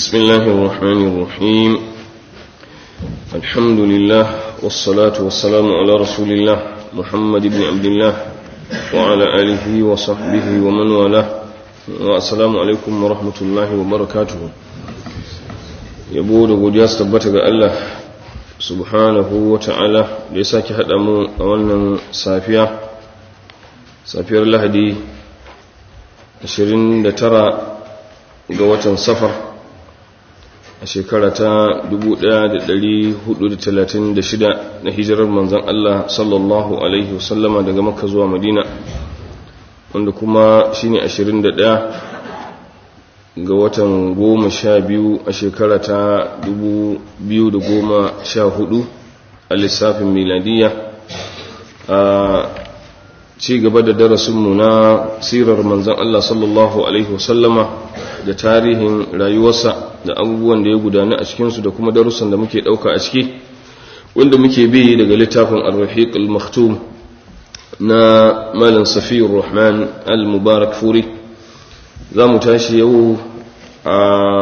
بسم الله الرحمن الرحيم الحمد لله والصلاة والسلام على رسول الله محمد بن عبد الله وعلى آله وصحبه ومن والاه والسلام عليكم ورحمة الله وبركاته yabo da godiya su tabbata ga Allah subhanahu wa ta'ala da ya sake haɗa mu a wannan safiya safiyar lahadi 29 ga watan safar a shekara ta 1436 na hijirar manzan Allah sallallahu Alaihi wasallama daga makka zuwa madina wanda kuma shine 21 ga watan goma sha biyu a shekara ta 2014 a lissafin miladiya a ci gaba da darasinmu na sirar manzan Allah sallallahu Alaihi wasallama da tarihin rayuwarsa da abubuwan da ya gudana a cikinsu da kuma darussan da muke ɗauka a ciki wanda muke bi daga littafin al-rahiq al-maktum na malin safiyar rahman al-mubarak furi za mu tashi yau a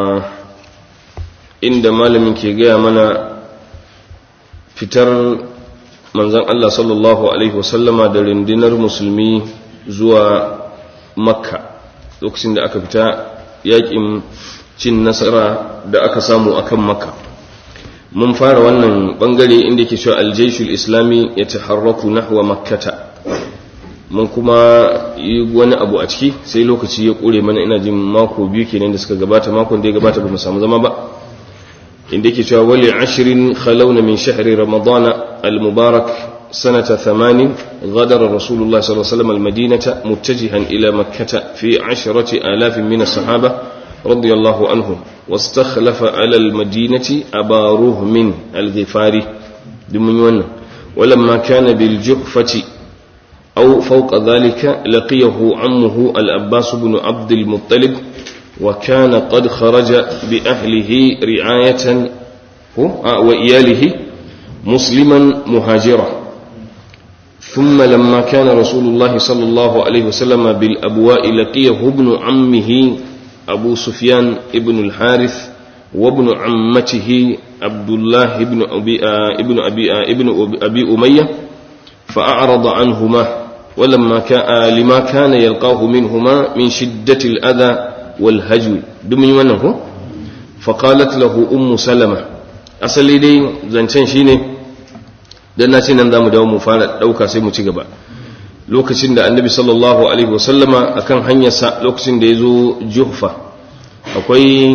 inda malamin ke gaya mana fitar manzan Allah sallallahu Alaihi wasallama da rundunar musulmi zuwa makka lokacin da aka fita yakin cin nasara da aka samu akan makka mun fara wannan bangare inda ke cewa aljaishul islami ya taharraku nahwa makkata mun kuma yi wani abu a ciki sai lokaci ya kure mana ina jin mako biyu kenan da suka gabata makon da ya gabata ba mu samu zama ba inda yake cewa wali ashirin khalawna min shahri ramadana al-mubarak سنة ثمان غادر رسول الله صلى الله عليه وسلم المدينة متجها إلى مكة في عشرة آلاف من الصحابة رضي الله عنهم واستخلف على المدينة أبا رهم الغفاري دمن ولما كان بالجحفة أو فوق ذلك لقيه عمه الأباس بن عبد المطلب وكان قد خرج بأهله رعاية وإياله مسلما مهاجرا ثم لما كان رسول الله صلى الله عليه وسلم بالأبواء لقيه ابن عمه أبو سفيان ابن الحارث وابن عمته عبد الله ابن أبي ابن أبي ابن أبي أمية فأعرض عنهما ولما كان لما كان يلقاه منهما من شدة الأذى والهجو دمي منه فقالت له أم سلمة أصلي دي زنشان شيني dan na ce nan za mu dawo mu fara ɗauka sai mu ci gaba lokacin da annabi sallallahu alaihi wasallama akan hanyarsa lokacin da ya zo juhfa akwai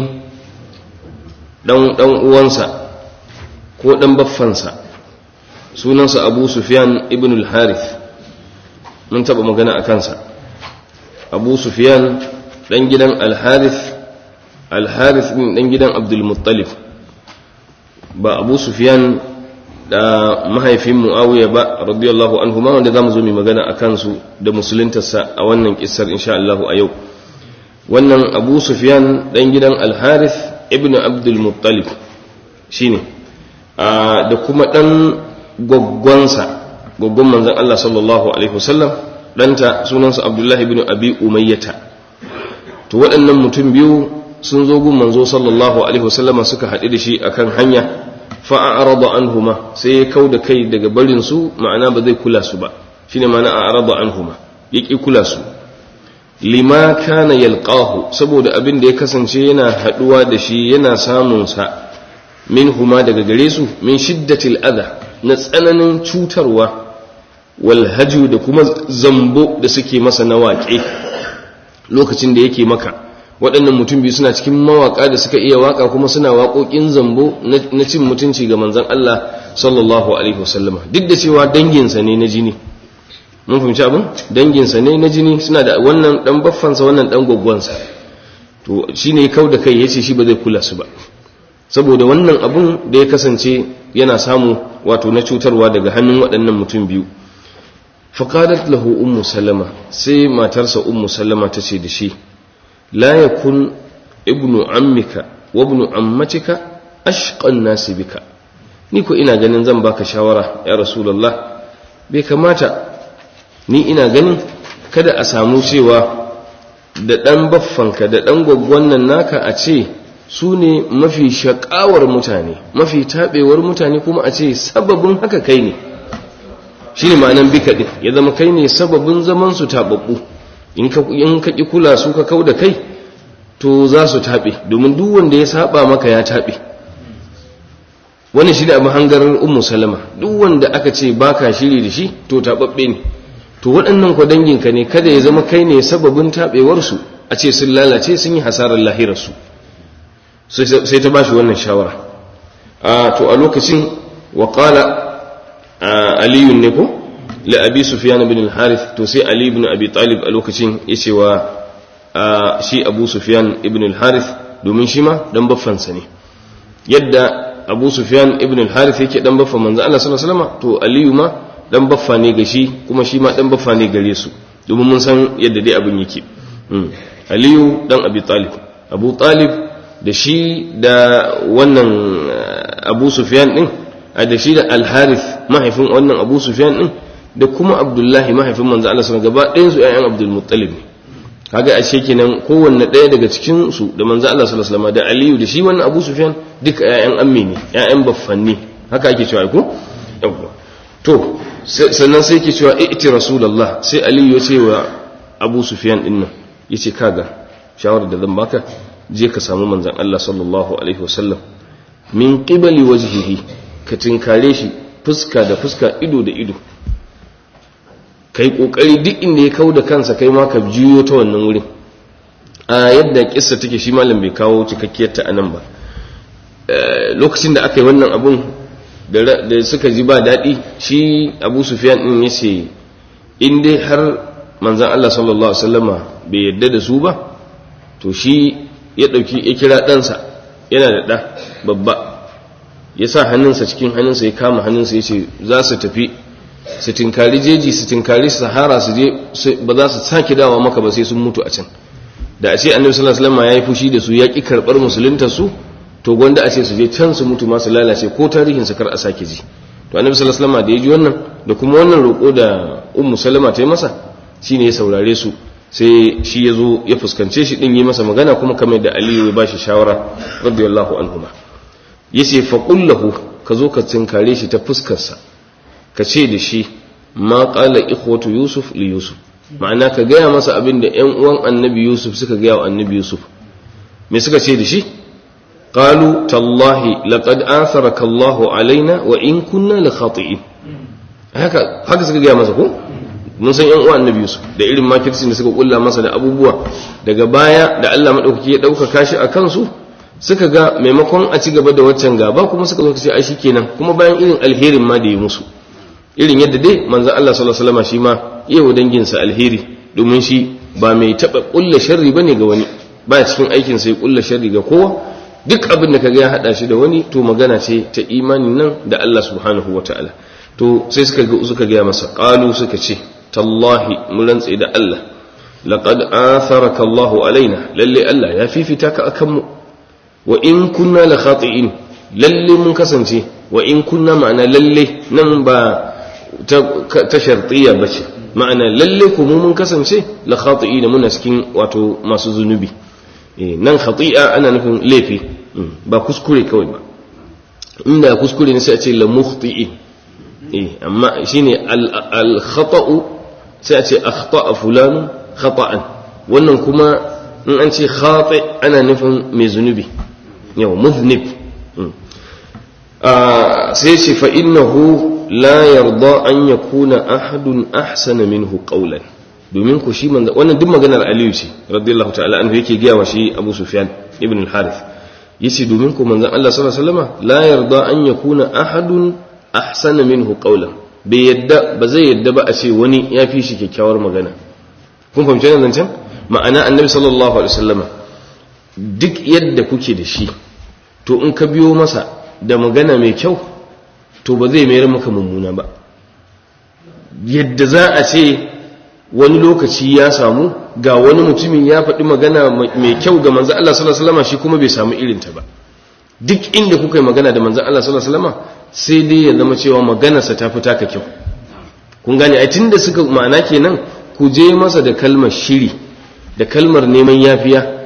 ɗan uwansa ko ɗan baffansa sunansa abu sufyan ibn al-harith mun taɓa magana a kansa abu sufyan ɗan gidan al-harith al-harith ɗan gidan abdulmuttalib ba abu sufyan da mahaifin muawiya ba radiyallahu anhu ma wanda zamu zo mu magana akan su da musuluntarsa a wannan kissar insha Allah a yau wannan Abu Sufyan dan gidan Al-Harith ibn Abdul Muttalib shine da kuma dan goggonsa goggon manzon Allah sallallahu alaihi wasallam danta sunansa Abdullah ibn Abi Umayyah to waɗannan mutum biyu sun zo gun manzo sallallahu alaihi wasallama suka haɗu da shi akan hanya fa'arada anhuma sai ya kau da kai daga barin su ma'ana ba zai kula su ba shine ma'ana a'rada anhuma yaki kula su lima kana yalqahu saboda abin da ya kasance yana haduwa da shi yana samun sa minhuma daga gare su min shiddatil adha na tsananin cutarwa wal haju da kuma zambo da suke masa na waƙe lokacin da yake maka waɗannan mutum biyu suna cikin mawaƙa da suka iya waƙa kuma suna waƙoƙin zambo na cin mutunci ga manzan Allah sallallahu alaihi wasallama duk da cewa danginsa ne na jini mun fahimci abin danginsa ne na jini suna da wannan ɗan baffansa wannan ɗan gwaggwansa to shi ne kau da kai ya ce shi ba zai kula su ba saboda wannan abun da ya kasance yana samu wato na cutarwa daga hannun waɗannan mutum biyu faƙadat lahu ummu salama sai matarsa ummu salama ta ce da shi لا يكن ابن عمك وابن عمتك أشقى الناس بك نيكو إنا ganin zan baka shawara ya rasulullah bai kamata ni ina ganin kada a samu cewa da ɗan baffanka da ɗan gwaggwan nan naka a ce su ne mafi shakawar mutane mafi taɓewar mutane kuma a ce sababin haka kai ne shi ne ma'anan bika ɗin ya zama kai ne sababin zaman su taɓaɓɓu in ka ƙi kula su ka kau da kai to za su taɓe domin duk wanda ya saba maka ya taɓe wani shi da abin hangarar ummu salama duk wanda aka ce baka shiri da shi to taɓaɓɓe ne to waɗannan kwa danginka ne kada ya zama kai ne sababin taɓewarsu a ce sun lalace sun yi hasarar lahirarsu sai ta ba shi wannan shawara to a lokacin waƙala aliyun ne ko la abi sufyan bin al-harith to sai ali ibn abi talib a lokacin yace wa shi abu sufyan ibn al-harith domin shi ma dan baffansa ne yadda abu sufyan ibn al-harith yake dan baffa manzo Allah sallallahu alaihi wasallam to aliyu ma dan baffa ne ga shi kuma shi ma dan baffa ne gare su domin mun san yadda dai abin yake aliyu dan abi talib abu talib da shi da wannan abu sufyan din da shi da al-harith mahaifin wannan abu sufyan din da kuma abdullahi mahaifin manzo Allah sallallahu gaba ɗayan su ƴaƴan abdul muttalib ne kaga ashe kenan kowanne ɗaya daga cikin su da manzo Allah sallallahu alaihi wasallam da aliyu da shi wannan abu sufyan duka ƴaƴan ammi ne ƴaƴan baffanni haka ake cewa ko yawwa to sannan sai yake cewa iti rasulullah sai aliyu ya ce wa abu sufyan din nan yace kaga shawarar da zan baka je ka samu manzon Allah sallallahu alaihi wasallam min qibali wajhihi ka tinkare shi fuska da fuska ido da ido kai kokari duk inda ya kawo da kansa kai ma ka jiyo ta wannan wurin a yadda kissa take shi malam bai kawo cikakkiyar ta anan ba lokacin da aka yi wannan abun da suka ji ba daɗi shi abu sufyan din ya ce in dai har manzan Allah sallallahu alaihi wasallama bai yadda da su ba to shi ya ɗauki ya kira ɗansa yana da ɗa babba ya sa hannunsa cikin hannunsa ya kama hannunsa ya ce za su tafi su tinkari jeji su tinkari sahara su je ba za su sake dawa maka ba sai sun mutu a can da a ce annabi sallallahu alaihi wasallam ya yi fushi da su ya ki karbar musulunta su to gwanda a ce su je can su mutu masu lalace ko tarihin su kar a sake ji to annabi sallallahu alaihi wasallam da ya ji wannan da kuma wannan roƙo da ummu salama ta yi masa shine ya saurare su sai shi ya zo ya fuskance shi din yi masa magana kuma kamar da aliyu ya bashi shawara radiyallahu anhuma yace fa qullahu ka zo ka tinkare shi ta fuskarsa ka ce da shi ma qala ikhwatu yusuf li yusuf ma'ana ka gaya masa abin da ƴan uwan annabi yusuf suka gaya wa annabi yusuf me suka ce da shi qalu tallahi laqad atharaka Allahu alaina wa in kunna la khati'in haka haka suka gaya masa ko mun san ƴan uwan annabi yusuf da irin makircin da suka kulla masa da abubuwa daga baya da Allah madaukaki ya dauka kashi a kansu suka ga maimakon a ci gaba da waccan gaba kuma suka zo ce ai shikenan kuma bayan irin alherin ma da ya musu irin yadda dai manzon Allah sallallahu alaihi wasallam shi ma yawa danginsa alheri domin shi ba mai taba kulla sharri bane ga wani ba cikin aikin sai kulla sharri ga kowa duk abin da kaga ya hada shi da wani to magana ce ta imanin nan da Allah subhanahu wataala to sai suka ga suka ga masa qalu suka ce tallahi mun rantse da Allah laqad atharaka Allah alaina lalle Allah ya fifita ka akan mu wa in kunna la khati'in lalle mun kasance wa in kunna ma'ana lalle nan ba ta shartiya bace ma'ana lalle ku mun kasance la khati'ina muna cikin wato masu zunubi nan khati'a ana nufin laifi ba kuskure kawai ba inda kuskure ne sai a ce la mukhti'in eh amma shine al khata'u sai a ce akhta'a fulan khata'an wannan kuma in an ce khati ana nufin mai zunubi yau muznib sai ce fa innahu la yarda an yakuna ahadun ahsana minhu qawlan domin ku shi manzo wannan duk maganar Aliyu ce radiyallahu ta'ala anhu yake giya wa shi Abu Sufyan ibn al-Harith yace domin ku manzon Allah sallallahu alaihi wasallam la yarda an yakuna ahadun ahsana minhu qawlan bai yadda ba zai yadda ba a ce wani ya fi shi kyakkyawar magana kun fahimci nan can ma'ana annabi sallallahu alaihi wasallam duk yadda kuke da shi to in ka biyo masa da magana mai kyau to ba zai mayar maka mummuna ba yadda za a ce wani lokaci ya samu ga wani mutumin ya faɗi magana mai kyau ga manzo Allah sallallahu alaihi wasallam shi kuma bai samu irinta ba duk inda kuka yi magana da manzo Allah sallallahu alaihi wasallam sai dai ya zama cewa maganarsa ta fi taka kyau kun gane ai tunda suka ma'ana kenan ku je masa da kalmar shiri da kalmar neman yafiya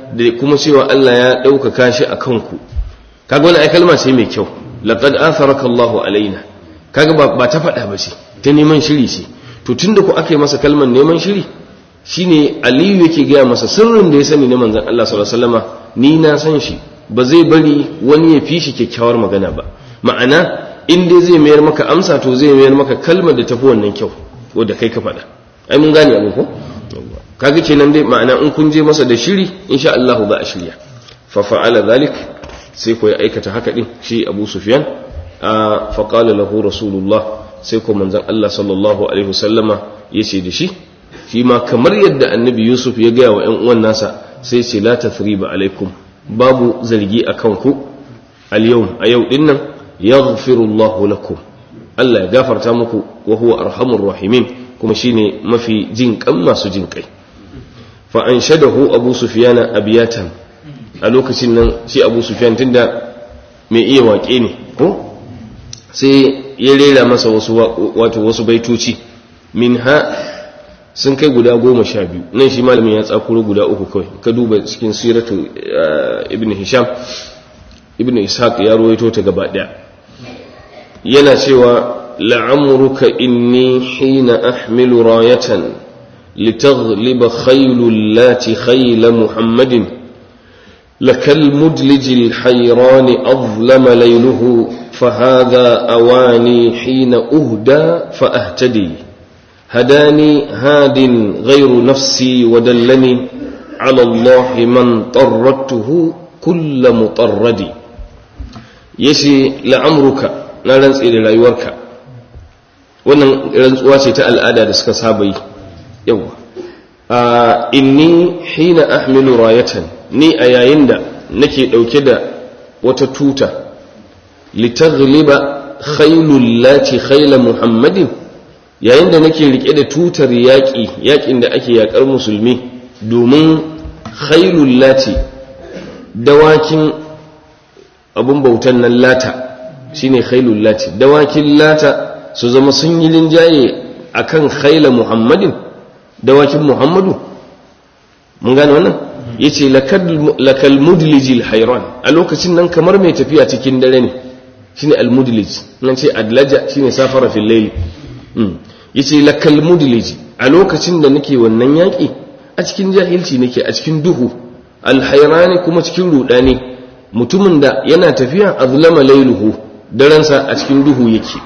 da kuma cewa Allah ya ɗaukaka shi a kanku kaga wani ai kalma ce mai kyau laqad atharaka Allahu alaina kaga ba, ba ta faɗa ba ce ta neman shiri ce to tunda ku aka yi masa kalmar neman shiri shine Aliyu yake gaya masa sirrin da ya sani na manzon Allah sallallahu alaihi wasallama ni na san shi ba zai bari wani ya fi shi kyakkyawar magana ba ma'ana in dai zai mayar maka amsa to zai mayar maka kalmar da tafi wannan kyau wadda kai ka faɗa ai mun gane abin ko kaga kenan dai ma'ana in kun je masa da shiri insha Allah za a shirya fa fa'ala zalik sai ko ya aikata haka din shi Abu Sufyan a fa qala lahu rasulullah sai ko manzon Allah sallallahu alaihi wasallama yace da shi shi ma kamar yadda annabi Yusuf ya gaya wa ƴan uwan nasa sai ce la tathriba alaikum babu zargi akan ku al yau a yau din nan yaghfiru Allahu lakum Allah ya gafarta muku wa huwa arhamur rahimin kuma shine mafi jin kan masu jin kai fa anshadahu abu sufyan abiyatan a lokacin nan shi abu sufyan tunda mai iya waƙe ne ko sai ya rera masa wasu wato wasu baitoci minha sun kai guda goma sha biyu nan shi malamin ya tsakuro guda uku kawai ka duba cikin siratu ibn hisham ibn ishaq ya ruwaito ta gaba daya yana cewa la'amruka inni hina ahmilu rayatan litaghliba khaylul lati khayla muhammadin lakal mudlij alhayran azlama layluhu فهذا أواني حين أهدى فأهتدي هداني هاد غير نفسي ودلني على الله من طردته كل مطرد يشي لعمرك na rantse da rayuwarka wannan rantsuwa ce ta al'ada da suka saba yi yawa inni hina ahmilu rayatan ni a yayin da nake dauke da wata tuta litaghliba khailul lati khayla muhammadin yayin da nake rike da tutar yaƙi yaƙin da ake yaƙar musulmi domin khailul lati dawakin abun bautan nan lata shine khailul lati dawakin lata su zama sun yi linjaye akan khaila muhammadin dawakin muhammadu mun gane wannan yace lakal mudlijil hayran a lokacin nan kamar mai tafiya cikin dare ne shine al mudlij nan ce adlaja shine safara fil layl yace lakal mudlij a lokacin da nake wannan yaki a cikin jahilci nake a cikin duhu al hayrani kuma cikin rudani mutumin da yana tafiya azlama layluhu daransa a cikin duhu yake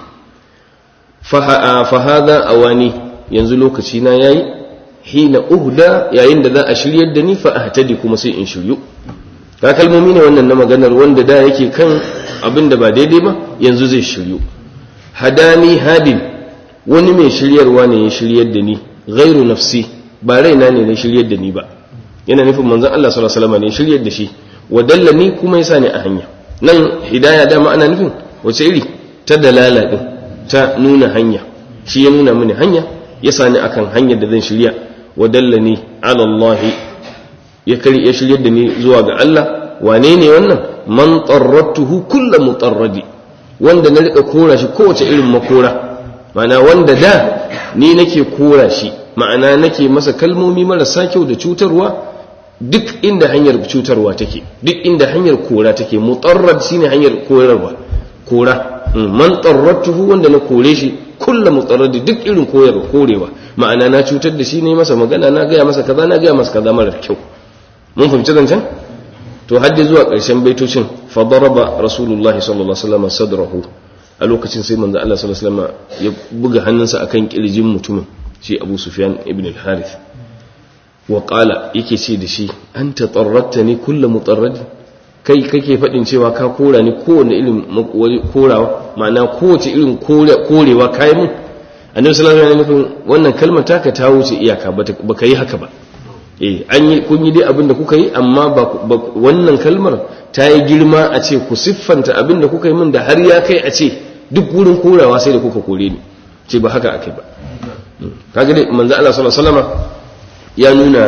fahada awani yanzu lokaci na yayi hina uhda yayin da za a shiryar da ni fa ahtadi kuma sai in shiryu ka kalmomi ne wannan na maganar wanda da yake kan abin da ba daidai ba yanzu zai shiryu hadani hadin wani mai shiryarwa ne ya shiryar da ni ghairu nafsi ba raina ne na shiryar da ni ba yana nufin manzon Allah sallallahu alaihi wasallam ne shiryar da shi wadallani kuma yasa ni a hanya nan hidaya dama ana nufin wace iri ta dalala din ta nuna hanya shi ya nuna mini hanya ya sani akan hanyar da zan shirya wa dallani ala Allah ya kari ya shiryar da ni zuwa ga Allah wane ne wannan man tarratuhu kullu mutarradi wanda na rika kora shi kowace irin makora ma'ana wanda da ni nake kora shi ma'ana nake masa kalmomi marasa kyau da cutarwa duk inda hanyar cutarwa take duk inda hanyar kora take mutarrad shine hanyar korarwa kora man tarratuhu wanda na kore shi kulla mutarradi duk irin koyar korewa ma'ana na cutar da shi ne masa magana na gaya masa kaza na gaya masa kaza marar kyau mun fahimci zancen to hadda zuwa ƙarshen baitocin fa daraba rasulullahi sallallahu alaihi wasallam sadrahu a lokacin sai manzo Allah sallallahu alaihi wasallam ya buga hannunsa akan kirjin mutumin shi Abu Sufyan ibn al-Harith wa qala yake ce da shi anta tarrattani kullu mutarradi kai kake faɗin cewa ka kora ni kowane irin korawa ma'ana kowace irin korewa kayan mun annabi sallallahu alaihi wasallam wannan kalmar taka ta wuce iyaka baka yi haka ba eh an yi kun yi dai abin da kuka yi amma ba wannan kalmar ta yi girma a ce ku siffanta abin da kuka yi min da har ya kai a ce duk wurin korawa sai da kuka kore ni ce ba haka akai ba kaga dai manzo Allah sallallahu alaihi wasallam ya nuna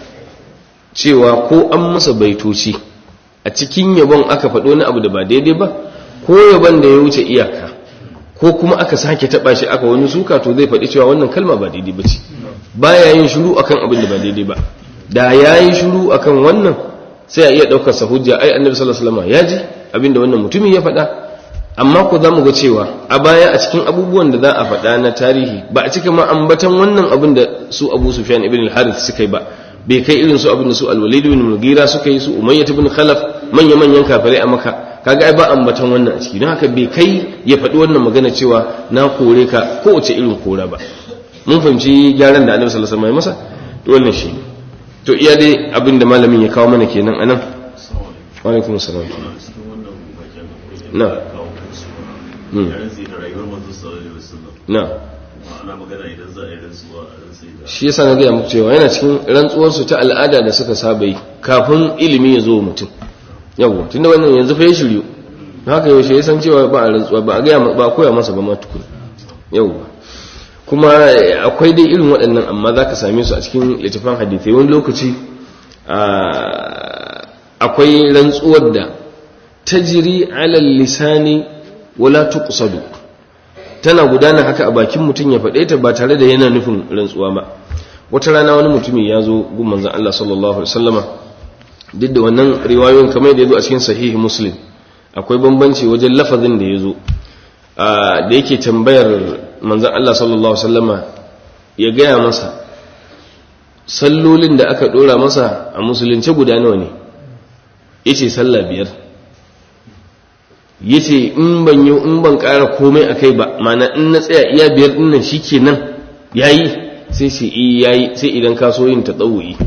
cewa ko an masa baitoci a cikin yabon aka faɗo wani abu da ba daidai ba ko yabon da ya wuce iyaka ko kuma aka sake taɓa shi aka wani suka to zai faɗi cewa wannan kalma ba daidai ba ce ba ya yin shiru akan abin da ba daidai ba da ya yi shiru akan wannan sai a iya daukar sa hujja ai annabi sallallahu alaihi wasallam ya ji abinda wannan mutumin ya faɗa amma ko za mu ga cewa a baya a cikin abubuwan da za a faɗa na tarihi ba a cika ma ambatan wannan abin da su abu sufyan ibn al-harith suka yi ba bai kai irin su abin da su al-walid ibn mughira suka yi su umayyah ibn khalaf manya manyan kafirai a maka kaga ai ba ambatan wannan a ciki don haka bai kai ya faɗi wannan magana cewa na kore ka kowace irin kora ba mun fahimci gyaran da annabi sallallahu alaihi wasallam ya masa to wannan shi to iya dai abin da malamin ya kawo mana kenan anan wa alaikum assalam na na shi yasa na gaya muku cewa yana cikin rantsuwarsu ta al'ada da suka saba yi kafin ilimi ya zo mutum yawwa tunda wannan yanzu fa ya shiryu haka yaushe ya san cewa ba a rantsuwa ba a gaya ba a koya masa ba ma tukun yawwa kuma akwai dai irin waɗannan amma za ka same su a cikin littafin hadithai wani lokaci akwai rantsuwar da tajiri alal lisani wala tuqsadu tana gudana haka a bakin mutum ya faɗe ta ba tare da yana nufin rantsuwa ba wata rana wani mutumi ya zo gun manzon Allah sallallahu alaihi wasallama duk da wannan riwayoyin kamar da yazo a cikin sahihi muslim akwai bambanci wajen lafazin da yazo da yake tambayar manzon Allah sallallahu alaihi wasallama ya gaya masa sallolin da aka dora masa a musulunce guda nawa ne yace sallah biyar yace in ban yi in ban ƙara komai akai ba mana in na tsaya iya biyar din nan shikenan yayi sai sai yayi sai idan ka so yin tatawuyi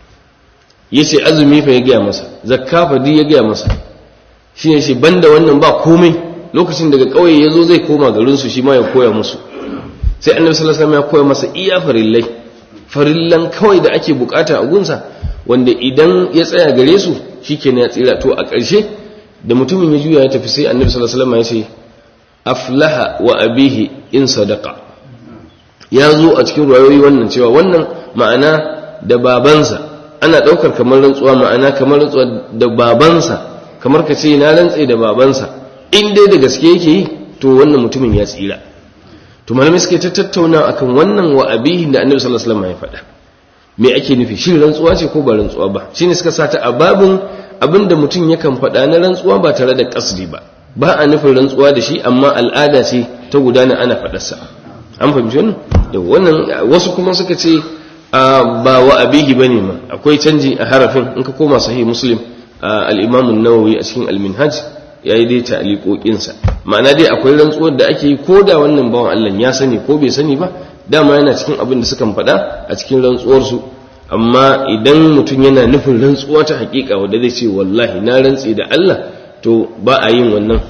yace azumi fa ya gaya masa zakka fa ya gaya masa shine shi banda wannan ba komai lokacin daga kauye yazo zai koma garin su shi ma ya koya musu sai annabi sallallahu alaihi wasallam ya koya masa iya farillai farillan kawai da ake bukata a gunsa wanda idan ya tsaya gare su shikenan ya tsira to a ƙarshe da mutumin ya juya ya tafi sai annabi sallallahu alaihi wasallam ya ce aflaha wa abihi in sadaqa ya zo a cikin ruwayoyi wannan cewa wannan ma'ana da babansa ana daukar kamar rantsuwa ma'ana kamar rantsuwa da babansa kamar ka ce na rantse da babansa in dai da gaske yake yi to wannan mutumin ya tsira to malamai suke ta tattauna akan wannan wa abihi da annabi sallallahu alaihi wasallam ya faɗa me ake nufi shi rantsuwa ce ko ba rantsuwa ba shine suka sata a babin abinda mutum yakan faɗa na rantsuwa ba tare da kasdi ba ba a nufin rantsuwa da shi amma al'ada ce ta gudana ana faɗarsa an fahimci wannan da wannan wasu kuma suka ce ba wa abihi bane ma akwai canji a harafin in ka koma sahih muslim al-imam an-nawawi a cikin al-minhaj yayi dai ta'liqoqin sa ma'ana dai akwai rantsuwar da ake yi ko da wannan bawan Allah ya sani ko bai sani ba dama yana cikin abin da suka faɗa a cikin rantsuwar su amma idan mutum yana nufin rantsuwa ta hakika wanda zai ce wallahi na rantsi da Allah to ba a yin wannan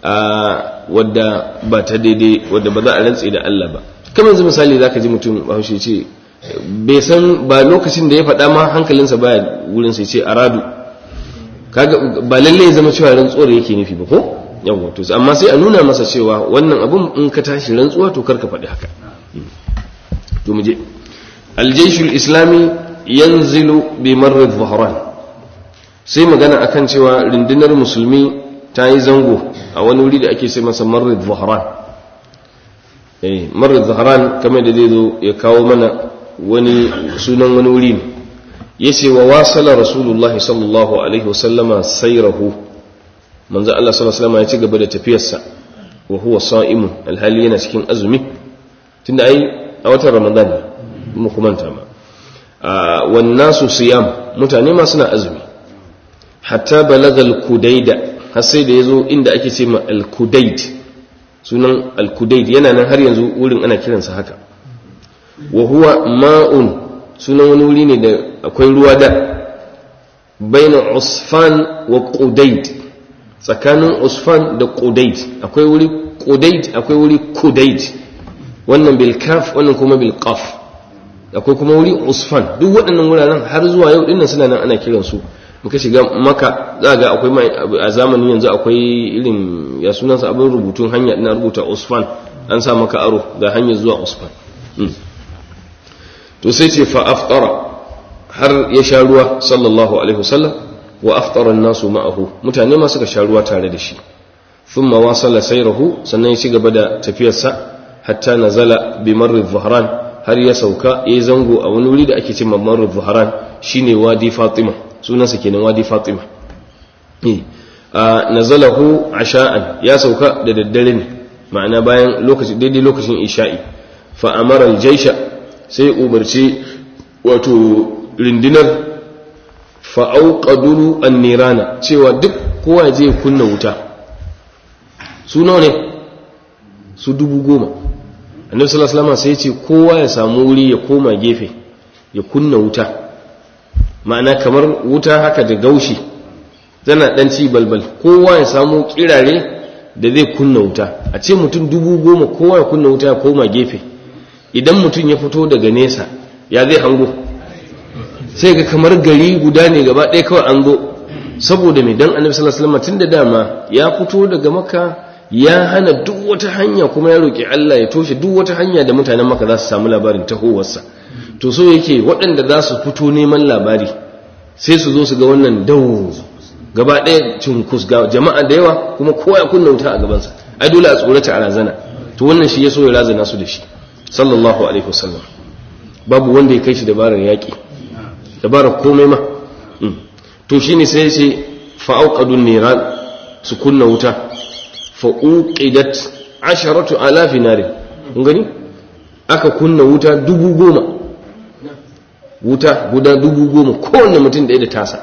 wadda ba ta daidai wadda ba za a rantsi da Allah ba kamar yanzu misali zaka ji mutum bahaushe ce bai san ba lokacin da ya faɗa ma hankalinsa baya wurin sai ce aradu kaga ba lalle ya zama cewa rantsuwar yake nufi ba ko yawa to amma sai a nuna masa cewa wannan abun in ka tashi rantsuwa to karka faɗi haka to mu je aljayshul islami yanzilu bi marrid dhahran sai magana akan cewa rundunar musulmi ta yi zango a wani wuri da ake sai masa marrid dhahran eh marrid dhahran kamar da zai zo ya kawo mana wani sunan wani wuri ne yace wa wasala rasulullahi sallallahu alaihi wasallama sayrahu manzo Allah sallallahu alaihi wasallam ya ci gaba da tafiyarsa wa huwa sa'imun alhali yana cikin azumi tunda ai a watan ramadan mu kumanta ma wan nasu siyam mutane ma suna azumi hatta balaga al-kudaida har sai da yazo inda ake ce ma al-kudaid sunan al-kudaid yana nan har yanzu wurin ana kiransa haka wa huwa ma'un sunan wani wuri ne da akwai ruwa da baina usfan wa qudayd tsakanin usfan da qudayd akwai wuri qudayd akwai wuri kudayd wannan bil kaf wannan kuma bil qaf akwai kuma wuri usfan duk waɗannan wuraren har zuwa yau dinnan suna nan ana kiran su muka shiga maka za ga akwai a zamanin yanzu akwai irin ya sunansa abin rubutun hanya ina rubuta usfan an sa maka aro ga hanyar zuwa usfan to sai ce fa aftara har ya sha ruwa sallallahu alaihi wasallam wa aftara an-nasu ma'ahu mutane ma suka sha ruwa tare da shi thumma wasala sayrahu sannan ya ci gaba da tafiyarsa hatta nazala bi marri dhahran har ya sauka yayi zango a wani wuri da ake cewa marri dhahran shine wadi fatima sunansa kenan wadi fatima nazalahu asha'an ya sauka da daddare ne ma'ana bayan lokaci daidai lokacin isha'i fa amara aljaysha sai umarci wato rindinar fa auqadulu an-nirana cewa duk kowa je kunna wuta su nawa ne su dubu goma annabi sallallahu alaihi wasallam sai ya ce kowa ya samu wuri ya koma gefe ya kunna wuta ma'ana kamar wuta haka da gaushi tana dan ci balbal kowa ya samu kirare da zai kunna wuta a ce mutum dubu goma kowa ya kunna wuta ya koma gefe idan mutum ya fito daga nesa ya zai hango sai ga kamar gari guda ne gaba ɗaya kawai an zo saboda mai dan annabi sallallahu alaihi wasallam tunda dama ya fito daga maka ya hana duk wata hanya kuma ya roki Allah ya toshe duk wata hanya da mutanen maka za su samu labarin tahowarsa to so yake waɗanda za su fito neman labari sai su zo su ga wannan dawo gaba ɗaya cunkus ga jama'a da yawa kuma kowa ya kunna wuta a gabansa ai dole a tsorata a razana to wannan shi ya so ya razana su da shi sallallahu alaihi wasallam babu wanda ya kai shi dabarar yaƙi dabarar komai ma to shine sai ce fa'auqadun niran su kunna wuta fa'uqidat asharatu alafi narin kun gani aka kunna wuta dubu goma wuta guda dubu goma kowanne mutum ɗaya da tasa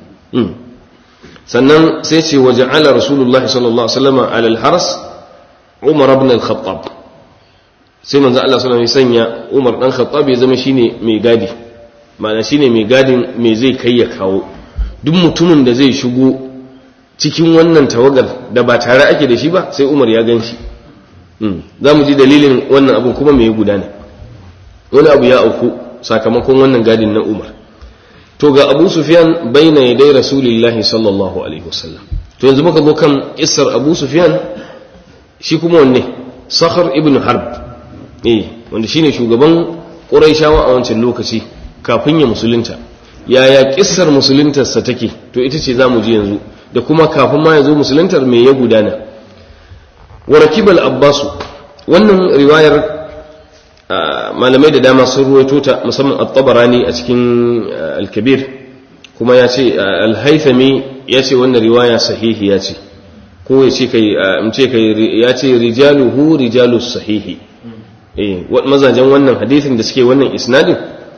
sannan sai ce waje ala rasulullahi sallallahu alaihi wasallam alal haras umar ibn al-khattab sai manzo Allah sallallahu alaihi sanya umar dan khattab ya zama shine mai gadi ma'ana shine mai gadin me zai kai ya kawo duk mutumin da zai shigo cikin wannan tawagar da ba tare ake da shi ba sai umar ya gan shi za mu ji dalilin wannan abin kuma mai gudana wani abu ya auku sakamakon wannan gadin na umar to ga abu sufyan baina yadai rasulillahi sallallahu alaihi wasallam to yanzu muka zo kan isar abu sufyan shi kuma wanne sakhar ibn harb eh wanda shine shugaban quraishawa a wancan lokaci kafin ya musulunta yaya kissar musuluntarsa take to ita ce zamu ji yanzu da kuma kafin ma ya zo musuluntar me ya gudana wa rakibal abbasu wannan riwayar malamai da dama sun ruwaito ta musamman at-tabarani a cikin al-kabir kuma ya ce al-haythami ya ce wannan riwaya sahihi ya ce ko ya ce kai in ce kai ya ce rijaluhu rijalus sahihi eh mazajen wannan hadisin da suke wannan isnadin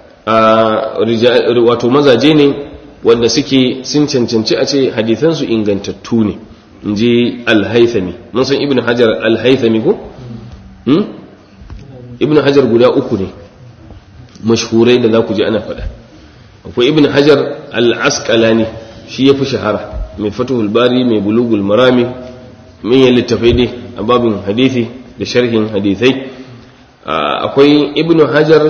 wato mazaje ne wanda suke sun cancanci a ce hadithansu ingantattu ne in ji al-haythami mun san ibn hajar al-haythami ko ibn hajar guda uku ne mashhurai da za ku ji ana faɗa akwai ibn hajar al-asqalani shi ya fi shahara mai fatuhul bari mai bulugul marami manyan littafai dai a babin hadithi da sharhin hadithai akwai ibn hajar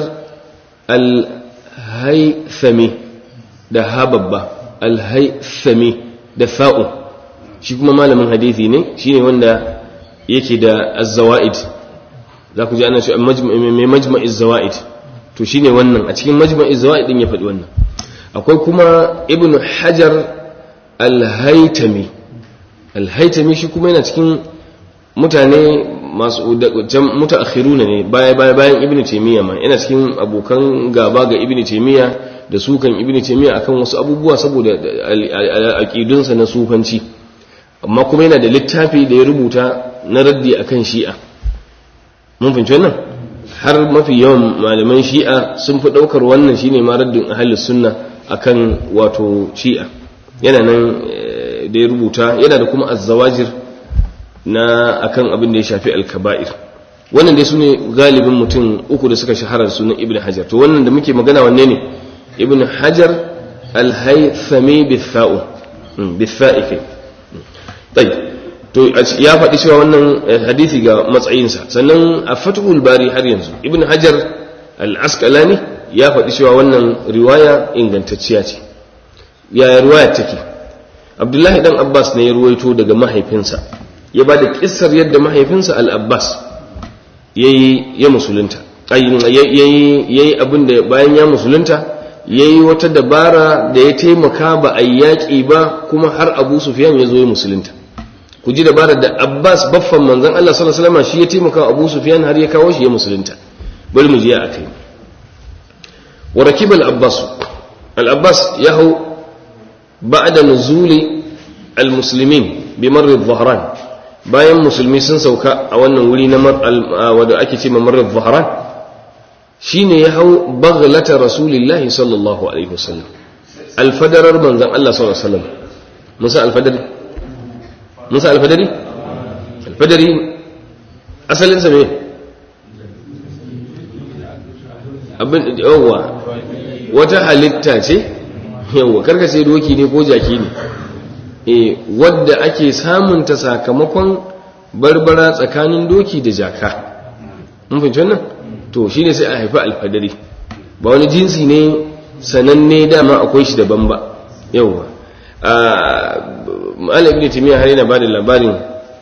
al-haythami da hababba al-haythami da fa'u shi kuma malamin hadithi ne shine wanda yake da az-zawaid za ku ji ana cewa mai majma'iz zawaid to shine wannan a cikin majma'iz zawaid din ya faɗi wannan akwai kuma ibnu hajar al-haytami al-haytami shi kuma yana cikin mutane masu mutaakhiruna ne baya baya bayan ibnu taymiya ma yana cikin abokan gaba ga ibnu taymiya da sukan ibnu taymiya akan wasu abubuwa saboda aqidunsa na sufanci amma kuma yana da littafi da ya rubuta na raddi akan shi'a mun fahimci wannan har mafi yawan malaman shi'a sun fi ɗaukar wannan shine ma raddin ahlus sunna akan wato shi'a yana nan da ya rubuta yana da kuma azzawajir na akan abin da ya shafi alkaba'ir wannan dai sune galibin mutum uku da suka shahara sunan ibn hajar to wannan da muke magana wanne ne ibn hajar al-haythami bitha'u bitha'i kai tayyib to ya faɗi cewa wannan hadisi ga matsayinsa sannan a fatuhul bari har yanzu ibn hajar al-asqalani ya faɗi cewa wannan riwaya ingantacciya ce yaya riwaya take abdullahi dan abbas ne ya ruwaito daga mahaifinsa ya ba da kissar yadda mahaifinsa al-abbas yayi ya musulunta yayi yayi abin da bayan ya musulunta yayi wata dabara da ya taimaka ba a yaƙi ba kuma har abu sufyan ya zo ya musulunta ku ji dabarar da Abbas baffan manzon Allah sallallahu alaihi wasallam shi ya taimaka Abu Sufyan har ya kawo shi ya musulunta bari mu je a kai wa rakib al-Abbas al-Abbas ya hau ba'da nuzuli almuslimin bi marri dhahran bayan musulmi sun sauka a wannan wuri na wanda ake ce marri dhahran shine ya hau baghlata rasulillahi sallallahu alaihi wasallam alfadarar manzon Allah sallallahu alaihi wasallam musa alfadari musa alfadari alfadari asalin sa me abin yawa wata halitta ce yawa karka sai doki ne ko jaki ne e wadda ake samunta sakamakon barbara tsakanin doki da jaka mun fahimci wannan to shine sai a haifi alfadari ba wani jinsi ne sananne dama akwai shi daban ba yawa malam ibn timiya har yana bada labarin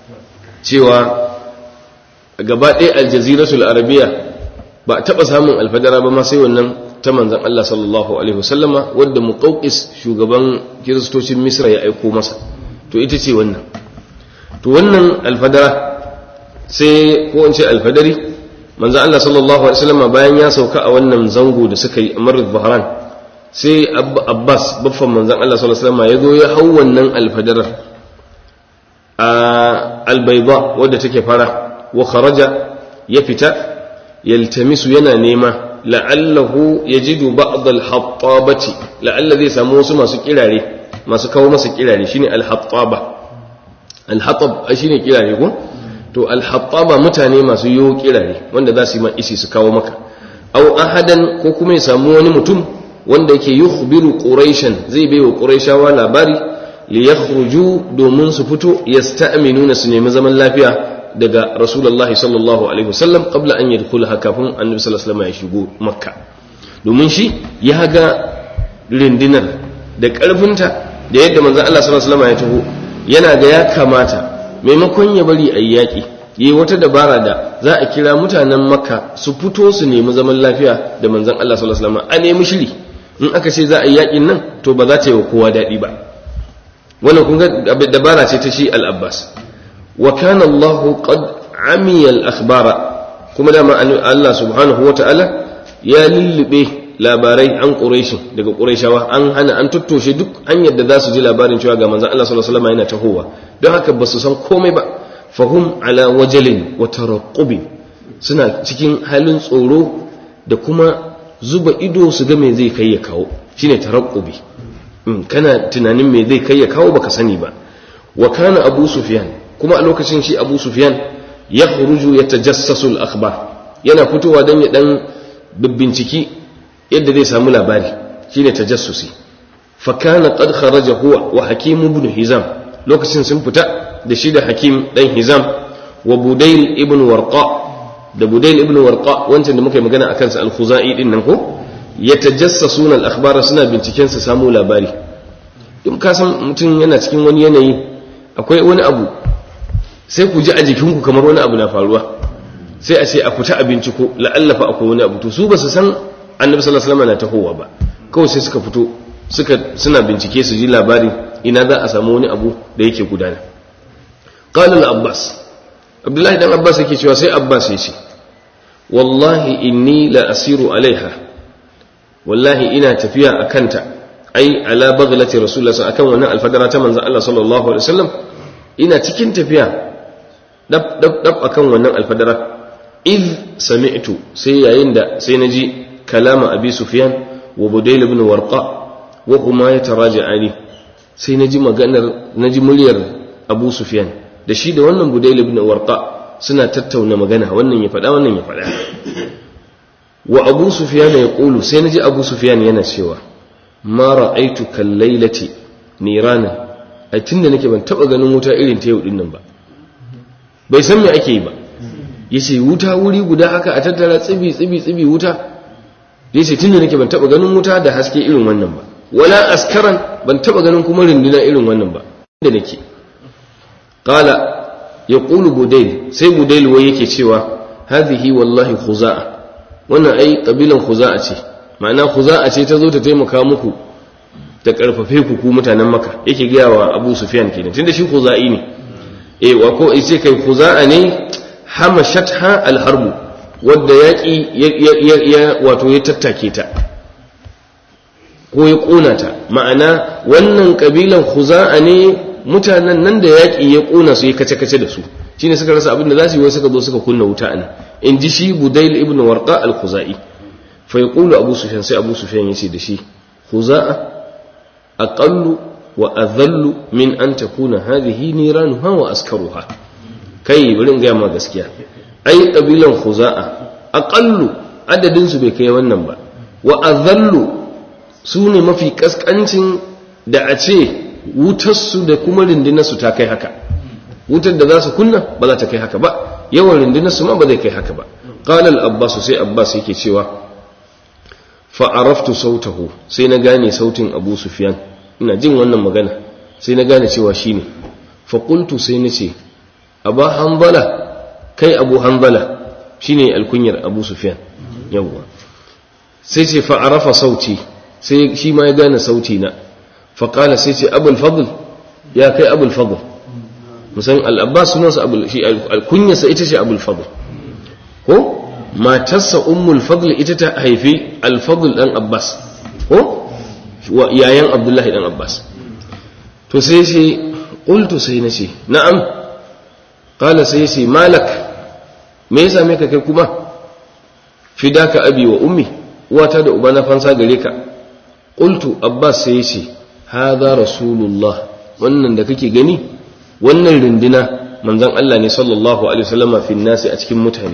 cewa gaba ɗaya aljaziratul arabiya ba a taɓa samun alfadara ba ma sai wannan ta manzan Allah sallallahu alaihi wasallama wadda muqawqis shugaban kiristocin misra ya aiko masa to ita ce wannan to wannan alfadara sai ko in ce alfadari manzan Allah sallallahu alaihi wasallama bayan ya sauka a wannan zango da suka yi a marar bahran sai abbas baffan manzan Allah sallallahu alaihi wasallama ya zo ya hau wannan alfadarar a albayda wadda take fara wa kharaja ya fita yaltamisu yana nema la'allahu yajidu ba'd al-hattabati la'alla zai samu wasu masu kirare masu kawo masa kirare shine al-hattaba al-hattab shine kirare ko to al-hattaba mutane masu yo kirare wanda za su yi ma isi su kawo maka aw ahadan ko kuma ya samu wani mutum wanda yake yukhbiru quraishan zai bai wa quraishawa labari li yakhruju domin su fito yasta'minuna su nemi zaman lafiya daga rasulullahi sallallahu alaihi wasallam qabla an yadkhulaha kafin annabi sallallahu alaihi wasallam ya shigo makka domin shi ya ga rindinar da karfinta da yadda manzon Allah sallallahu alaihi wasallam ya taho yana ga ya kamata maimakon ya bari ayi yaki yayi wata dabara da za a kira mutanen makka su fito su nemi zaman lafiya da manzon Allah sallallahu alaihi wasallam a nemi shiri in aka ce za a yi yakin nan to ba za ta yi wa kowa daɗi ba wannan kun ga dabara ce ta shi al-abbas وكان الله قد عمي الأخبار كما دام الله سبحانه وتعالى يا للبه labarai an ƙureshi daga ƙureshawa an hana an tuttoshe duk hanyar da za su ji labarin cewa ga manzan Allah sallallahu alaihi wasallam yana tahowa don haka ba su san komai ba fahum ala wajalin wa taraqqubin suna cikin halin tsoro da kuma zuba ido su ga me zai kai ya kawo shine taraqqubi kana tunanin me zai kai ya kawo baka sani ba wa kana abu sufyan kuma a lokacin shi abu sufyan ya huruju ya tajassasu al-akhbar yana fitowa don ya dan binciki yadda zai samu labari shine tajassusi fa kana qad kharaja huwa wa hakim ibn hizam lokacin sun fita da shi da hakim dan hizam wa budayl ibn warqa da budayl ibn warqa wancan da muka yi magana akan sa al-khuzai din nan ko yatajassasuna al-akhbar suna binciken su samu labari in ka san mutum yana cikin wani yanayi akwai wani abu sai ku ji a jikinku kamar wani abu na faruwa sai a ce a fita a binciko la'allafa akwai wani abu to su ba su san annabi sallallahu alaihi wasallam na tahowa ba kawai sai suka fito suka suna bincike su ji labari ina za a samu wani abu da yake gudana qala al-abbas abdullahi dan abbas yake cewa sai abbas ya ce wallahi inni la asiru alaiha wallahi ina tafiya akanta ai ala baghlati rasulullah akan wannan alfadara ta manzon Allah sallallahu alaihi wasallam ina cikin tafiya dab dab dab akan wannan alfadara id sami'tu sai yayin da sai naji kalama abi sufyan wa budayl ibn warqa wa huma yataraja'ani sai naji maganar naji muryar abu sufyan da shi da wannan budayl ibn warqa suna tattauna magana wannan ya faɗa wannan ya faɗa wa abu sufyan ya kulu sai naji abu sufyan yana cewa ma ra'aitu kal lailati nirana ai tunda nake ban taba ganin wuta irin ta yau dinnan ba bai san me ake yi ba yace wuta wuri guda haka a tattara tsibi tsibi tsibi wuta yace tunda nake ban taba ganin wuta da haske irin wannan ba wala askaran ban taba ganin kuma runduna irin wannan ba da nake qala yaqulu budayl sai budayl wai yake cewa hadhihi wallahi khuza'a wannan ai kabilan khuza'a ce ma'ana khuza'a ce ta zo ta taimaka muku ta karfafe ku ku mutanen maka yake gaya wa abu sufyan kenan tunda shi khuza'i ne eh wa ko ce kai khuza'a ne hamashatha alharbu wadda yaki ya wato ya tattake ta ko ya ƙona ta ma'ana wannan ƙabilan khuza'a ne mutanen nan da yaƙi ya ƙona su ya kace-kace da su shine suka rasa abin da za su yi wai suka zo suka kunna wuta a nan in ji shi budail ibn warqa al-khuzai fa yaqulu abu sufyan sai abu sufyan yace da shi khuza'a aqallu wa adhallu min an takuna hadhihi niranuha wa askaruha kai bari in ga ma gaskiya ai kabilan khuza'a aqallu adadin su bai kai wannan ba wa adhallu su ne mafi kaskancin da a ce wutar su da kuma rundunar su ta kai haka wutar da za su kunna ba za ta kai haka ba yawan rundunar su ma ba zai kai haka ba qala al-abbas sai abbas yake cewa fa araftu sautahu sai na gane sautin abu sufyan ina jin wannan magana sai na gane cewa shine fa qultu sai nace aba hanbala kai abu hanbala shine alkunyar abu sufyan yawwa sai ce fa arafa sauti sai shi ma ya gane sauti na fa qala sai ce abul fadl ya kai abul fadl musan al-abbas sunansa abul shi alkunyarsa ita ce abul fadl ko matarsa ummul fadl ita ta haifi al-fadl dan abbas ko yayan abdullahi dan abbas to sai ce qultu sai nace na'am qala sai ce malak me yasa me ka kai kuma fidaka abi wa ummi uwata da uba na fansa gare ka qultu abbas sai ce hadha rasulullah wannan da kake gani wannan rindina manzon Allah ne sallallahu alaihi wasallama fi nasi a cikin mutane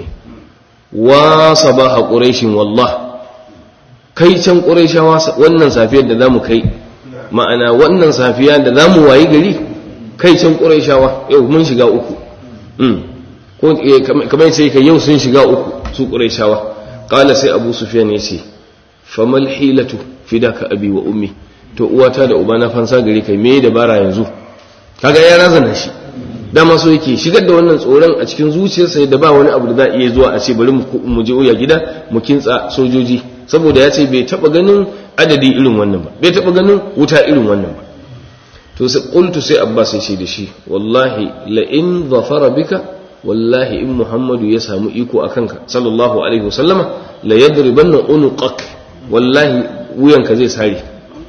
wa sabaha quraishin wallah kai can quraishawa wannan safiyar da zamu kai ma'ana wannan safiya da zamu wayi gari kai can quraishawa yau mun shiga uku mm ko kamar sai kai yau sun shiga uku su quraishawa qala sai abu sufyan yace famal hilatu fidaka abi wa ummi to uwata da uba na fansa gari kai me dabara yanzu kaga ya razana shi dama so yake shigar da wannan tsoron a cikin zuciyarsa da ba wani abu da za iya zuwa a ce bari mu je uya gida mu kintsa sojoji saboda ya ce bai taba ganin adadi irin wannan ba bai taba ganin wuta irin wannan ba to sai qultu sai abbas ya ce da shi wallahi la in zafara bika wallahi in muhammadu ya samu iko akan ka sallallahu alaihi wasallama la yadribanna unuqak wallahi wuyanka zai sare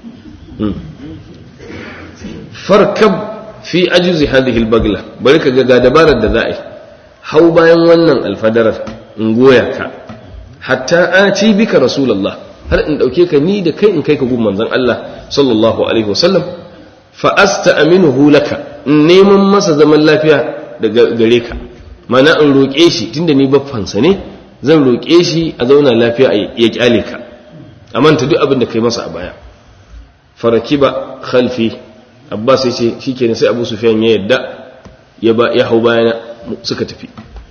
farkab fi ajuzi hadhihi albagla bari ka ga dabarar da za'i hau bayan wannan alfadarar in goya ka hatta ati bika rasulullah har in dauke ka ni da kai in kai ka gun manzon Allah sallallahu alaihi wasallam fa asta'minuhu laka in neman masa zaman lafiya daga gare ka mana in roke shi tunda ni baffansa ne zan roke shi a zauna lafiya ya kyale ka amanta duk abin da kai masa a baya farakiba khalfi abbas ya ce shi kenan sai abu sufiyan ya yadda ya ba ya hau bayana suka tafi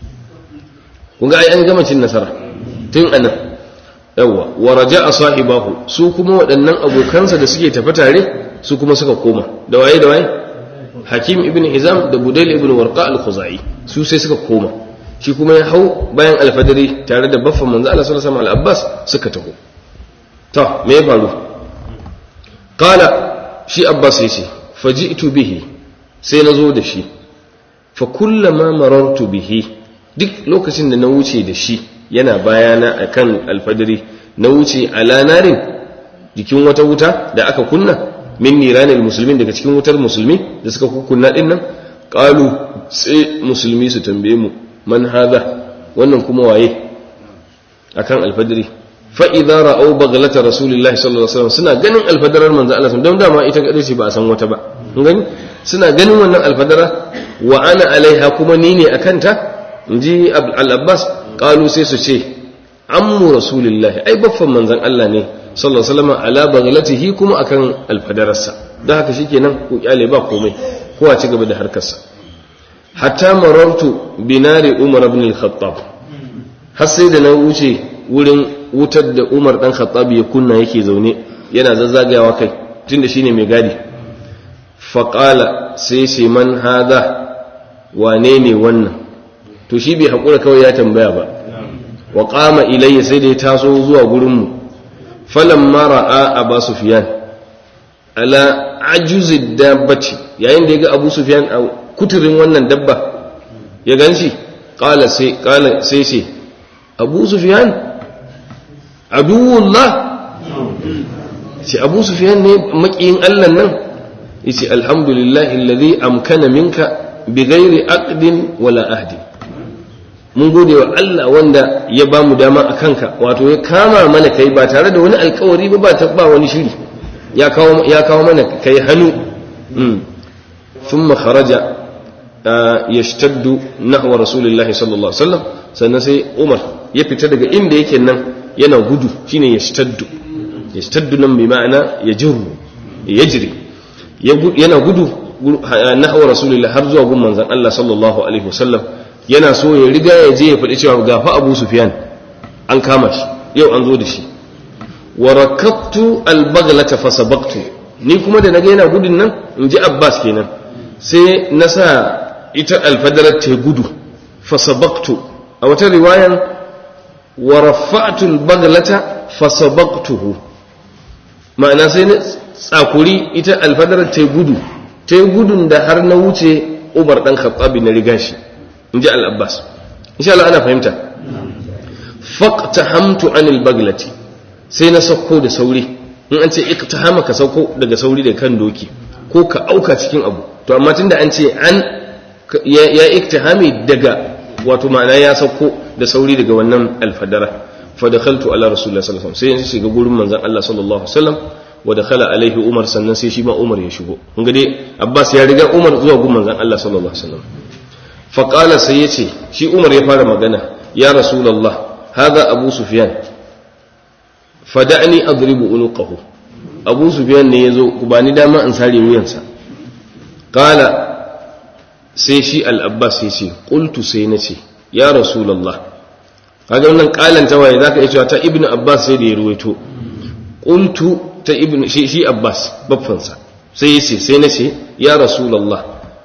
kun ga ai an gama cin nasara tun anan yawa wa raja'a sahibahu su kuma waɗannan abokansa da suke tafi tare su kuma suka koma da waye da waye hakim ibn hizam da budail ibn warqa al-khuzai su sai suka koma shi kuma ya hau bayan alfadari tare da baffan manzo Allah sallallahu alaihi wasallam al-abbas suka taho to me ya faru qala shi abbas yace faji'tu bihi sai na zo da shi fa kullama marartu bihi duk lokacin da na wuce da shi yana bayana akan alfadari na wuce ala narin jikin wata wuta da aka kunna min niranil muslimin daga cikin wutar musulmi da suka kunna din nan qalu sai musulmi su tambaye mu man hadha wannan kuma waye akan alfadari fa idza ra'aw baghlata rasulillahi sallallahu alaihi wasallam suna ganin alfadarar manzo Allah don dama ita kadai ce ba a san wata ba kun gani suna ganin wannan alfadara wa ana alaiha kuma ni ne akan ta inji al-abbas qalu sai su ce ammu rasulillahi ai baffan manzon Allah ne sallallahu alaihi wasallam ala baghlatihi kuma akan alfadararsa dan haka shikenan ku kyale ba komai kowa ci gaba da harkarsa hatta marartu binari umar ibn al-khattab har sai da na wuce wurin wutar da umar dan khattab ya kunna yake zaune yana zazzagayawa kai tunda shine mai gadi faqala sai sai man hada wane ne wannan to shi bai hakura kawai ya tambaya ba wa qama ilayya sai da ya taso zuwa gurin mu falamma ra'a aba sufyan ala ajuzid dabbati yayin da ya ga abu sufyan a kuturin wannan dabba ya ganshi qala sai qala sai sai abu sufyan aduwullah ce abu sufyan ne makiyin Allah nan yace alhamdulillah alladhi amkana minka bighairi aqdin wala ahdin mun gode wa Allah wanda ya ba mu dama a kanka wato ya kama mana kai ba tare da wani alkawari ba ba ba wani shiri ya kawo ya kawo mana kai hannu thumma kharaja yashtaddu nahwa rasulillahi sallallahu alaihi wasallam sannan sai Umar ya fita daga inda yake nan yana gudu shine yashtaddu yashtaddu nan bi ma'ana yajru yajri yana gudu nahwa rasulillahi har zuwa gun manzon Allah sallallahu alaihi wasallam yana so ya riga ya je ya faɗi cewa gafa Abu Sufyan an kama shi yau an zo da shi wa rakabtu al-baghlata fasabaqtu ni kuma da naga yana gudun nan in ji Abbas kenan sai na sa ita alfadarar ta gudu fasabaktu a wata riwayan wa rafa'tul baglata fasabaktuhu ma'ana sai na tsakuri ita alfadarar ta gudu ta gudun da har na wuce Umar dan Khattabi na riga shi inji al-Abbas insha Allah ana fahimta faqtahamtu anil baglati sai na sauko da sauri in an ce iktihama ka sauko daga sauri da kan doki ko ka auka cikin abu to amma tunda an ce an ya iktihami daga wato ma'ana ya sauko da sauri daga wannan alfadara fa dakhaltu ala rasulullah sallallahu alaihi wasallam sai shiga gurin manzon Allah sallallahu alaihi wasallam wa dakhala alaihi umar sannan sai shi ma umar ya shigo kun ga dai abbas ya riga umar zuwa gurin manzon Allah sallallahu alaihi wasallam fa qala sai yace shi umar ya fara magana ya rasulullah hadha abu sufyan fada'ni adribu unuqahu abu sufyan ne yazo ku bani dama in sare wuyansa qala sai shi al-abbas sai ce qultu sai nace ya rasulullah kaga wannan qalan ta waye zaka iya cewa ta ibnu abbas sai da ya ruwaito qultu ta ibnu shi shi abbas baffansa sai yace sai nace ya rasulullah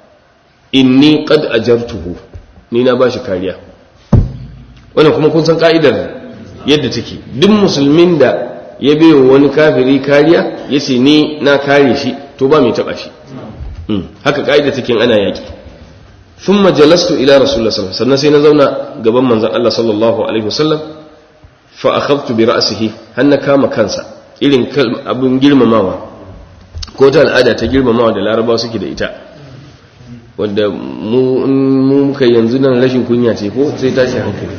inni qad ajartuhu ni na bashi kariya wannan kuma kun san ka'idar yadda take duk musulmin da ya bai wani kafiri kariya ya ce ni na kare shi to ba mai taba shi haka ka'ida take ana yaki thumma jalastu ila rasulullah sallallahu sannan sai na zauna gaban manzon Allah sallallahu alaihi wasallam fa akhadtu bi ra'sihi har na kama kansa irin abin girmamawa ko ta al'ada ta girmamawa da larabawa suke da ita wanda mu muka yanzu nan rashin kunya ce ko sai tashi hankali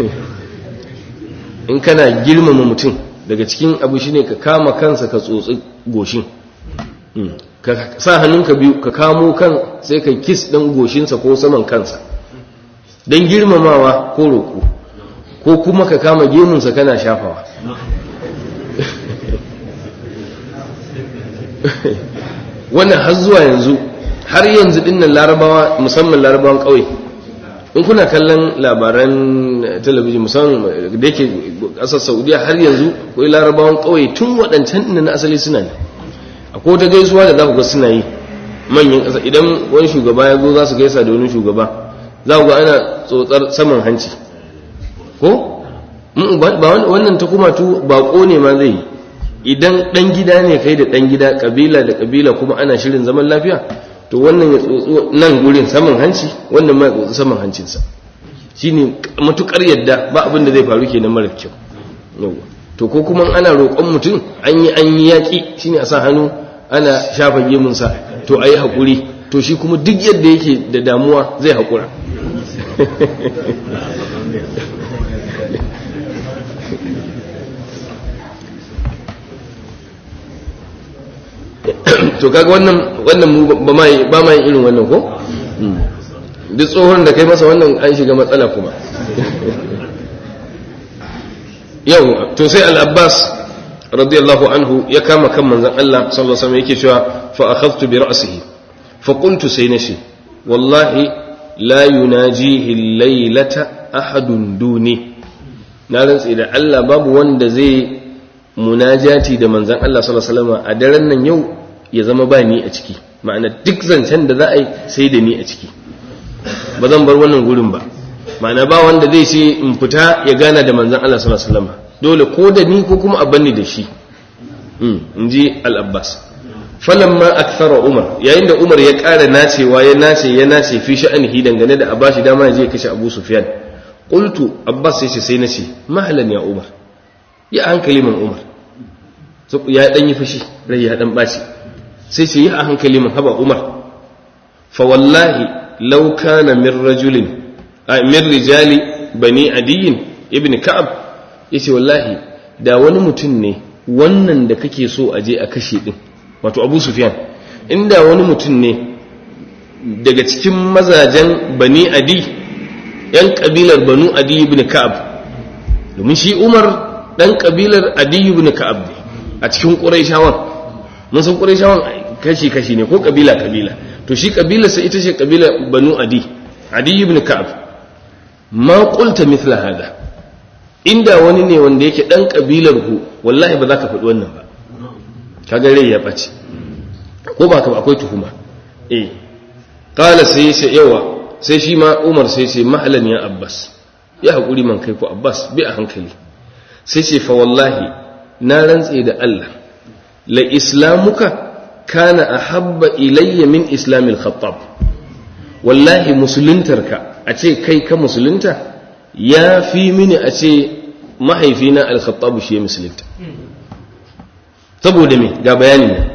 in kana girmama mutum daga cikin abu shine ka kama kansa ka tsotsi goshin ka sa hannunka biyu ka kamo kan sai ka kis ɗin goshinsa ko saman kansa don girmamawa ko roƙo ko kuma ka kama gemunsa kana shafawa wannan har zuwa yanzu har yanzu dinnan larabawa musamman larabawan ƙauye in kuna kallon labaran talabijin musamman da yake ƙasar saudiya har yanzu kawai larabawan ƙauye tun waɗancan na asali suna ne a ko ta gaisuwa da za ku ga suna yi manyan ƙasa idan wani shugaba ya zo za su gaisa da wani shugaba za ku ga ana tsotsar saman hanci ko wannan ta kuma tu baƙo ne ma zai yi idan ɗan gida ne kai da ɗan gida ƙabila da ƙabila kuma ana shirin zaman lafiya to wannan ya tsotso nan gurin saman hanci wannan ma ya tsotso saman hancinsa shine matukar yadda ba abin da zai faru kenan mara kyau yawa to ko kuma ana roƙon mutum an yi an yi yaƙi shine a sa hannu ana shafa gemunsa to a yi haƙuri to shi kuma duk yadda yake da damuwa zai haƙura to kaga wannan wannan mu ba mai ba mai irin wannan ko duk tsohon da kai masa wannan an shiga matsala kuma yau to sai al-abbas radiyallahu anhu ya kama kan manzon Allah sallallahu alaihi wasallam yake cewa fa akhadtu bi ra'sihi fa qultu sai nashi wallahi la yunajihi al-laylata ahadun duni na rantsi da Allah babu wanda zai munajati da manzan Allah sallallahu alaihi wasallam a daren nan yau ya zama ba ni a ciki ma'ana duk zancen da za a yi sai da ni a ciki ba zan bar wannan gurin ba ma'ana ba wanda zai ce in fita ya gana da manzan Allah sallallahu alaihi wasallam dole ko da ni ko kuma a banni da shi in ji al-Abbas falamma akthara Umar yayin da Umar ya ƙara nacewa ya nace ya nace fi sha'anihi dangane da a bashi dama ya je kashe Abu Sufyan qultu Abbas sai ce sai nace mahalan ya Umar ya hankali man umar ya dan yi fushi rai ya dan baci sai ce yi a hankali mun haba umar fa wallahi law kana min rajulin min rijali bani adiyin ibn ka'ab yace wallahi da wani mutum ne wannan da kake so a je a kashe din wato abu sufyan inda wani mutum ne daga cikin mazajen bani adi yan kabilar banu adi ibn ka'ab domin shi umar dan kabilar adi ibn ka'ab ne a cikin quraishawan mun san quraishawan kashi kashi ne ko kabila kabila to shi kabilarsa ita ce kabila banu adi adi ibn ka'ab ma qulta mithla hada inda wani ne wanda yake dan kabilar ku wallahi ba za ka faɗi wannan ba kaga rai ya ɓace ko ba ka ba akwai tuhuma eh qala sai sai yawa sai shi ma Umar sai ce mahalan ya Abbas ya hakuri man kai ko Abbas bi a hankali sai ce fa wallahi na rantse da Allah la islamuka kana ahabba ilayya min islamil khattab wallahi musuluntarka a ce kai ka musulunta ya fi mini a ce mahaifina al-khattab shi ya musulunta saboda me ga bayani ne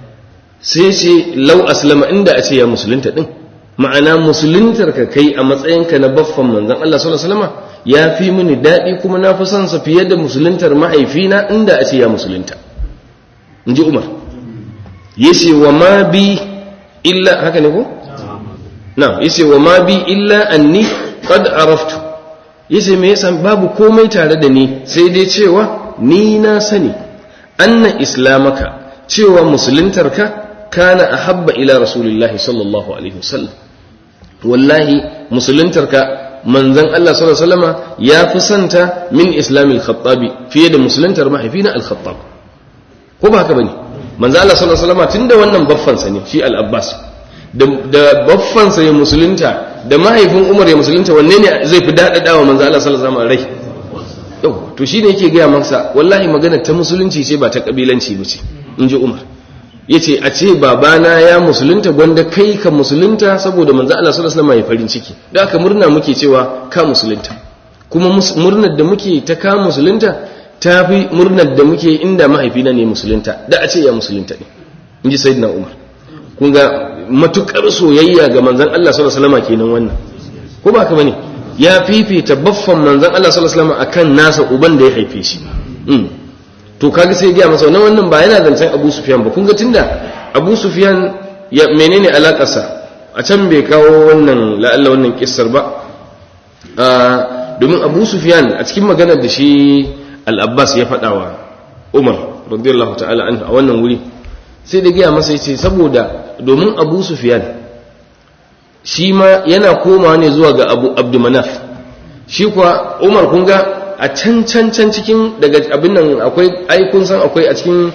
sai ce lau aslama inda a ce ya musulunta din ma'ana musuluntar ka kai a matsayinka na baffan manzon Allah sallallahu alaihi wasallam ya fi mini daɗi kuma na fi son sa fiye da musuluntar mahaifina inda a ce ya musulunta in ji Umar yace wa ma bi illa haka ne ko na yace wa ma bi illa anni qad araftu yace me yasa babu komai tare da ni sai dai cewa ni na sani anna islamaka cewa musuluntarka kana ahabba ila rasulillahi sallallahu alaihi wasallam wallahi musuluntarka manzon Allah sallallahu alaihi wasallama ya fi santa min islamil khattabi fiye da musuluntar mahaifina al-khattab ko ba haka bane manzon Allah sallallahu alaihi wasallama tunda wannan baffansa ne shi al-abbas da baffansa ya musulunta da mahaifin umar ya musulunta wanne ne zai fi daɗaɗa wa manzo Allah sallallahu alaihi rai yau to shine yake gaya masa wallahi magana ta musulunci ce ba ta kabilanci ba ce in ji umar yace a ce babana ya musulunta gwanda kai ka musulunta saboda manzo Allah sallallahu alaihi wasallam ya farin ciki da aka murna muke cewa ka musulunta kuma murnar da muke ta ka musulunta ta fi murnar da muke inda mahaifina ne musulunta da a ce ya musulunta ne in ji sayyidina umar kun ga matukar soyayya ga manzan Allah sallallahu alaihi wasallam kenan wannan ko ba ka bane ya fifita baffan manzan Allah sallallahu alaihi wasallam akan nasa uban da ya haife shi to kaga sai ya masa wannan wannan ba yana zancen Abu Sufyan ba kun ga tunda Abu Sufyan ya menene alakarsa a can bai kawo wannan la'alla wannan kissar ba domin Abu Sufyan a cikin maganar da shi Al-Abbas ya faɗa wa Umar radiyallahu ta'ala anhu a wannan wuri sai da gaya masa yace saboda domin abu sufyan shi ma yana komawa ne zuwa ga abu abdumanaf shi kuwa umar kun ga a can can can cikin daga abin nan akwai ai kun san akwai a cikin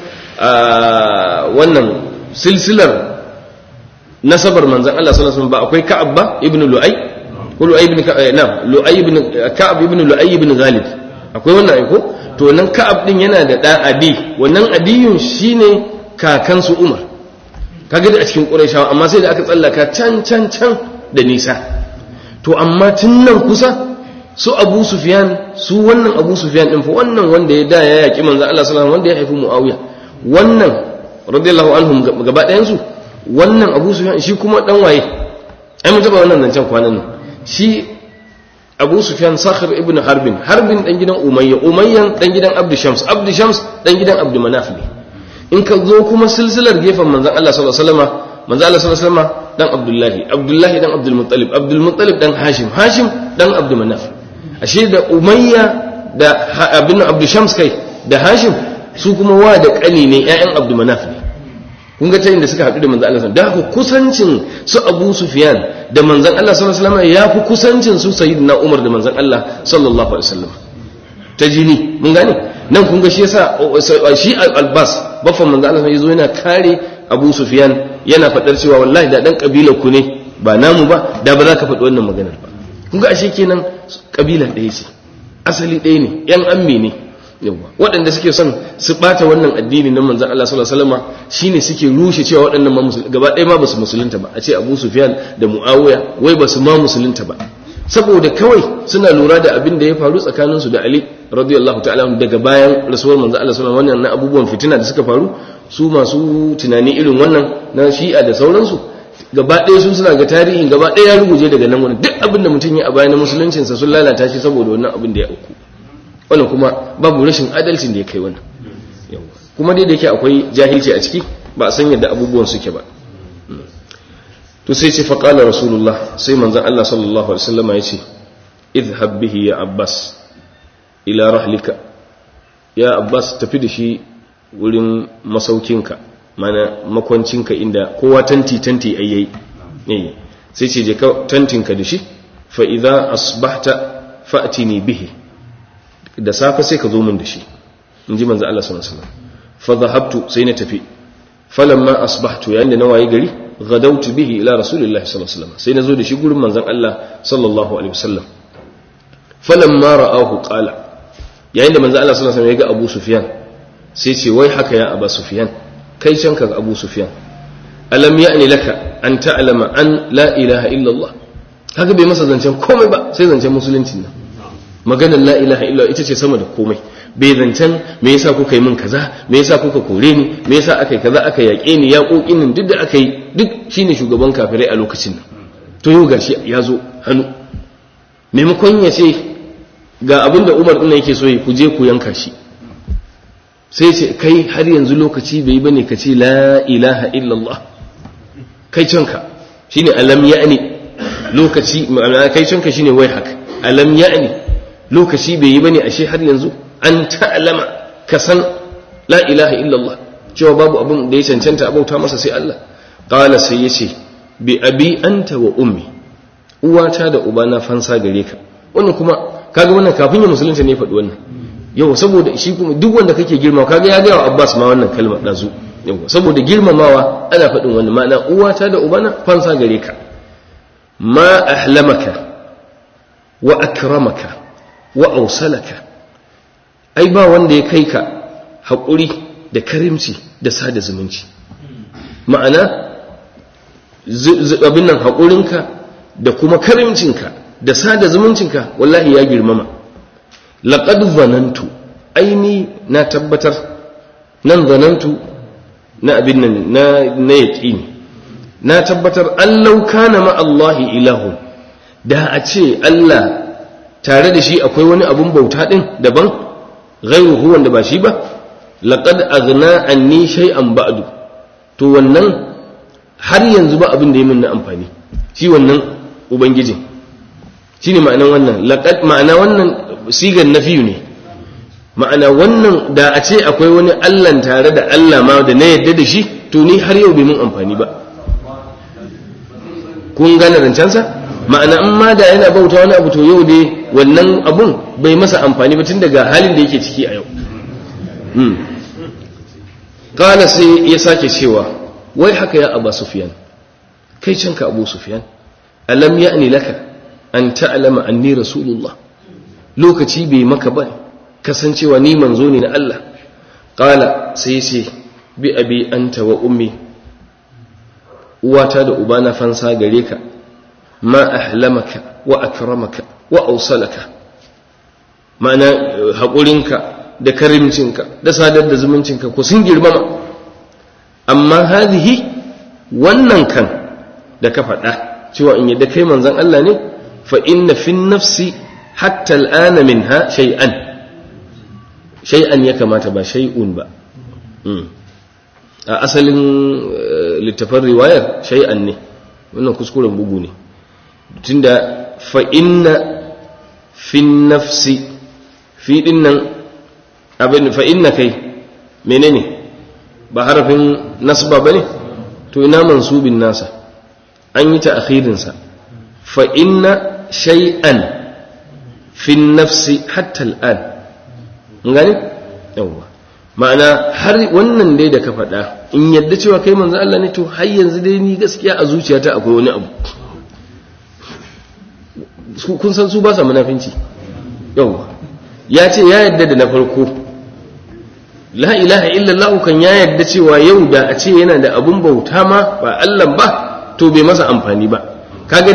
wannan silsilar nasabar manzan Allah sallallahu alaihi wasallam ba akwai ka'ab ba ibnu lu'ay ko lu'ay ibn na lu'ay ibn ka'ab ibn lu'ay ibn ghalib akwai wannan ai ko to nan ka'ab din yana da da adi wannan adiyun shine kakansu umar kaga da a cikin ƙurayshawa amma sai da aka tsallaka can can can da nisa to amma tun nan kusa su abu sufyan su wannan abu sufyan din fa wannan wanda ya da ya yaki manzo Allah sallallahu wanda ya haifi muawiya wannan radiyallahu anhum gaba ɗayan su wannan abu sufyan shi kuma dan waye ai mun taba wannan nan can kwanan nan shi abu sufyan sakhir ibn harbin harbin dan gidan umayya umayyan dan gidan abdu shams abdu shams dan gidan abdu manaf ne in ka zo kuma silsilar gefen manzan Allah sallallahu alaihi wasallam manzan Allah sallallahu alaihi wasallam dan Abdullahi Abdullahi dan Abdul Muttalib Abdul Muttalib dan Hashim Hashim dan Abdul Manaf ashe da Umayya da abin Abdul Shams kai da Hashim su kuma wa da kani ne ƴaƴan Abdul Manaf ne kun ga ta inda suka haɗu da manzan Allah sallallahu alaihi wasallam da kusancin su Abu Sufyan da manzan Allah sallallahu alaihi wasallam ya fi kusancin su Sayyidina Umar da manzan Allah sallallahu alaihi wasallam ta jini mun gane nan kun ga shi yasa shi albas baffan manzo Allah yazo yana kare Abu Sufyan yana fadar cewa wallahi da dan kabilar ku ne ba namu ba da ba za ka faɗi wannan maganar ba kun ga ashe kenan kabila ɗaya ce asali ɗaya ne yan ammi ne yawa waɗanda suke son su bata wannan addini na manzon Allah sallallahu alaihi wasallam shine suke rushe cewa waɗannan ma gaba ɗaya ma basu musulunta ba a ce Abu Sufyan da Muawiya wai basu ma musulunta ba saboda kawai suna lura da abin da ya faru tsakaninsu da Ali radiyallahu ta'ala daga bayan rasuwar manzo Allah sallallahu alaihi wasallam wannan abubuwan fitina da suka faru su masu tunani irin wannan na Shi'a da sauransu gaba ɗaya sun suna ga tarihin gaba ɗaya ya ruguje daga nan wani duk abin da mutum ya a bayan musuluncinsa sun lalata shi saboda wannan abin da ya auku wannan kuma babu rashin adalcin da ya kai wannan kuma dai da yake akwai jahilci a ciki ba a san yadda abubuwan suke ba to sai ce faƙalar rasulullah sai manzan Allah sallallahu alaihi wasallam ya ce idhhab bihi ya abbas ila rahlika ya abbas tafi da shi wurin masaukinka mana makwancinka inda kowa tanti tanti ayyai eh sai ce je ka tantinka da shi fa idza asbahta fa'tini bihi da safe sai ka zo min da shi inji manzo Allah sallallahu alaihi wasallam fa dhahabtu sai na tafi falamma asbahtu yayin da na waye gari غدوت به إلى رسول الله صلى الله عليه وسلم سينا زود شي غورن منزon Allah sallallahu alaihi wasallam falamma ra'ahu qala yayin da manzon Allah sallallahu alaihi wasallam ya ga Abu Sufyan sai ce wai haka ya Abu Sufyan kai can ka Abu Sufyan alam ya'ni laka an ta'lama an la ilaha illa Allah kaga bai masa zancen komai ba sai zancen musulunci nan maganar la ilaha illa ita ce sama da komai bai zancen me yasa kuka yi min kaza me yasa kuka kore ni me yasa aka yi kaza aka yaƙe ni ya ƙoƙin nan duk da aka yi duk shine shugaban kafirai a lokacin nan to yau gashi ya zo hannu maimakon ya ce ga abin da Umar ɗin yake so ya ku je ku yanka shi sai ce kai har yanzu lokaci bai bane ka ce la ilaha illallah kai canka shine alam ya'ni lokaci kai canka shine wai haka alam ya'ni lokaci bai yi bane ashe har yanzu an ta'lama ka san la ilaha illallah cewa babu abin da ya cancanta abauta masa sai Allah qala sai yace bi abi anta wa ummi uwata da ubana fansa gare ka wannan kuma kaga wannan kafin ya musulunta ne faɗi wannan yau saboda shi kuma duk wanda kake girma kaga ya gaya wa Abbas ma wannan kalma dazu yau saboda girmamawa ana faɗin wannan ma'ana uwata da ubana fansa gare ka ma ahlamaka wa akramaka wa ausalaka ai ba wanda ya kai ka haƙuri da karimci da sada zumunci ma'ana abin nan haƙurinka da kuma karimcinka da sada zumuncinka wallahi ya girmama laƙad zanantu aini na tabbatar nan zanantu na abin nan na yaƙini na tabbatar allau kana ma'allahi ilahun da a ce Allah tare da shi akwai wani abun bauta ɗin daban ghairuhu wanda ba shi ba laqad aghna anni shay'an ba'du to wannan har yanzu ba abin da yi min na amfani shi wannan ubangijin shine ma'anan wannan laqad ma'ana wannan sigar nafiyu ne ma'ana wannan da a ce akwai wani Allah tare da Allah ma da na yadda da shi to ni har yau bai mun amfani ba kun gane rancansa ma'ana in ma da yana bauta wani abu to yau dai wannan abun bai masa amfani ba tun daga halin da yake ciki a yau kala sai ya sake cewa wai haka ya aba sufiyan kai canka abu sufiyan alam ya'ni laka an ta'lama anni rasulullah lokaci bai maka ba kasancewa ni manzo ne na Allah kala sai ce bi abi anta wa ummi uwata da ubana fansa gare ka ma ahlamaka wa akramaka wa ausalaka ma'ana haƙurinka da karimcinka da sadar da zumuncinka ku sun girmama amma hadhihi wannan kan da ka faɗa cewa in yadda kai manzon Allah ne fa inna fi nafsi hatta al'ana minha shay'an shay'an ya kamata ba shay'un ba a asalin littafin riwayar shay'an ne wannan kuskuren bugu ne tunda fa inna fi nafsi fi dinnan abin fa inna kai menene ba harafin nasba bane to ina mansubin nasa an yi ta akhirinsa fa inna shay'an fi nafsi hatta al'an ngani yawa ma'ana har wannan dai da ka faɗa in yadda cewa kai manzo Allah ne to har yanzu dai ni gaskiya a zuciyata akwai wani abu kun san su ba sa munafinci yawa ya ce ya yadda da na farko la ilaha illallah kan ya yadda cewa yau da a ce yana da abun bauta ma ba Allah ba to bai masa amfani ba kaga dai